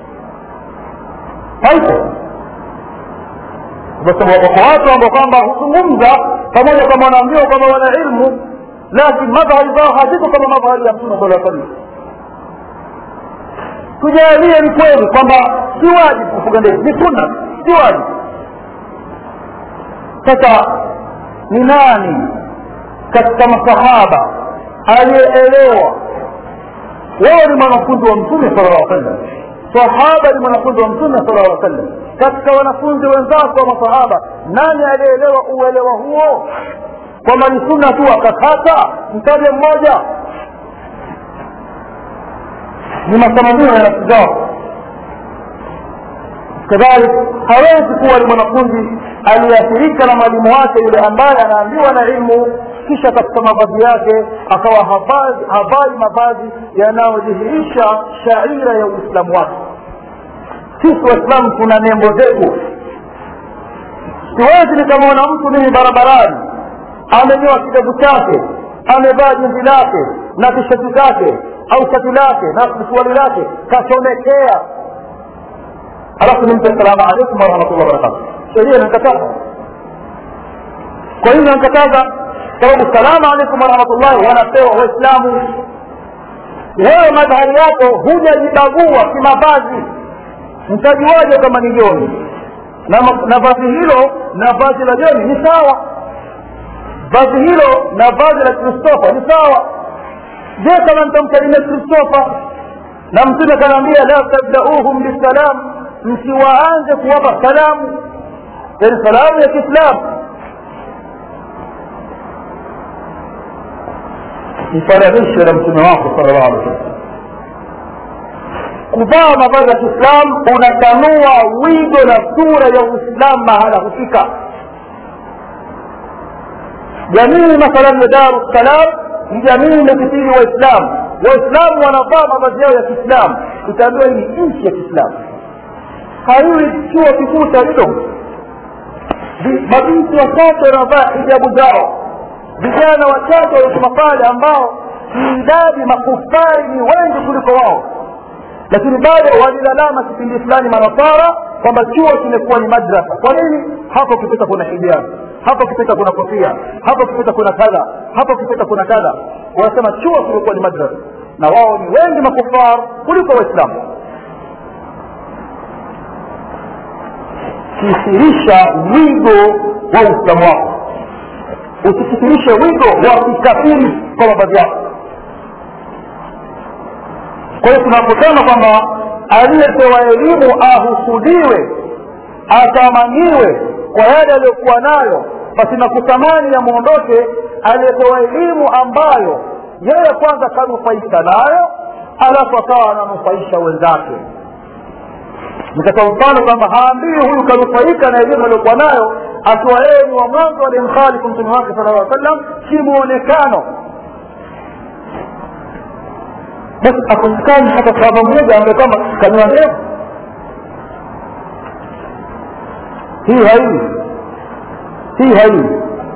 haipo kwa sababu wako watu ambao kwamba huzungumza pamoja kama wanaambiwa kwamba wana ilmu lakini madhari zao haziko kama madhari ya mtume sala salam tujalie ni kweli kwamba si wajibu kufuga ndevu ni sunna si wajibu sasa ni nani katika masahaba aliyeelewa wao ni mwanafunzi wa mtume sala llah sallam sahaba ni mwanafunzi wa mtume sala llah sallam katika wanafunzi wenzako wa masahaba nani aliyeelewa uelewa huo kwamba ni sunna tu akakata mtaje mmoja ni matamanio ya nafsi zao kadhalik hawezi kuwa ni mwanafunzi aliyeathirika na mwalimu wake yule ambaye anaambiwa na ilmu kisha katika mavazi yake akawa havai mavazi yanayodhihirisha shaira ya uislamu wake sisi waislamu tuna nembo zetu siwezi nikamwona mtu mimi barabarani amenyoa kidevu chake amevaa jinzi lake na tishati zake au shati lake na suruali lake kachomekea alafu nimpe salamu alaikum warahmatullah wabarakatu sheria inankataza kwa hiyo inankataza sababu salamu alaikum warahmatullahi wanapewa waislamu wewe madhari yako hujajibagua kimavazi mtajuaje kama ni joni na vazi hilo na vazi la joni ni sawa vazi hilo na vazi la kristofa ni sawa je kama nitamsalimia kristofa na mtume akanaambia la tabdauhum bisalam msiwaanze kuwapa salamu yani salamu ya kiislamu ifananishe na mtume wako sala llahu alih wasallam kuvaa mavazi ya kiislamu unatanua wigo na sura ya uislamu mahala husika jamii mathalan ya daru salam ni jamii imekithiri waislamu waislamu wanavaa mavazi yao ya kiislamu utaambiwa hii ni nchi ya kiislamu haiwi chuo kikuu cha lidom mabinti wachache wanavaa hijabu zao vijana wachache walisoma pale ambao kiidadi makufari ni wengi kuliko wao lakini bado walilalama kipindi fulani manasara kwamba chuo kimekuwa ni madrasa kwa nini hapo ukipita kuna hijabu hapo ukipita kuna kofia hapo ukipita kuna kadha hapo ukipita kuna kadha wanasema chuo kimekuwa ni madrasa na wao ni wengi makufar kuliko waislamu kithirisha wigo wa uislamu wako usikithirishe wigo wa kikafiri kwa mavazi yako kwa hiyo tunaposema kwamba aliyepewa elimu ahusudiwe atamaniwe kwa yale aliyokuwa nayo basi na kutamani yamwondoke aliyepewa elimu ambayo yeye kwanza kanufaika nayo alafu akawa ananufaisha wenzake nikatoa mfano kwamba haambii huyu kanufaika na elimu aliyokuwa nayo akiwa yeye ni wa mwanzo aliyemkhalifu mtume wake sala llaw sallam kimuonekano basi akosekani hata sahaba mmoja ambaye kama kanua ndevu hii haii hii haii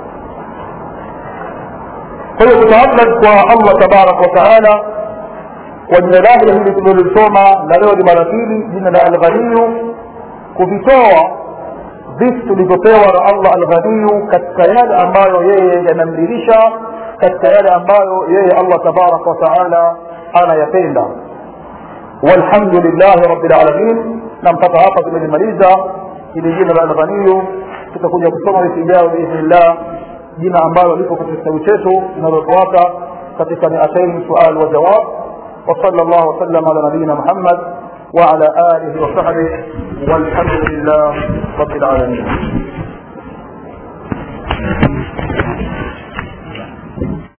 kwa hiyo kutaadhab kwa allah tabaraka wataala kwa jina lake hili tulilolisoma na leo ni mara pili jina la alghaniyu kuvitoa vitu tulivyopewa na allah alghaniyu katika yale ambayo yeye yanamridhisha katika yale ambayo yeye allah tabaraka wataala anayapenda walhamdu lillahi rabi lalamin na mpaka hapa tumelimaliza hili jina la alghaniyu tutakuja kusoma wiki ijayo biidhnillah jina ambalo lipo katika kitabu chetu linalofuata katika miatain sual wa jawab وصلى الله وسلم على نبينا محمد وعلى اله وصحبه والحمد لله رب العالمين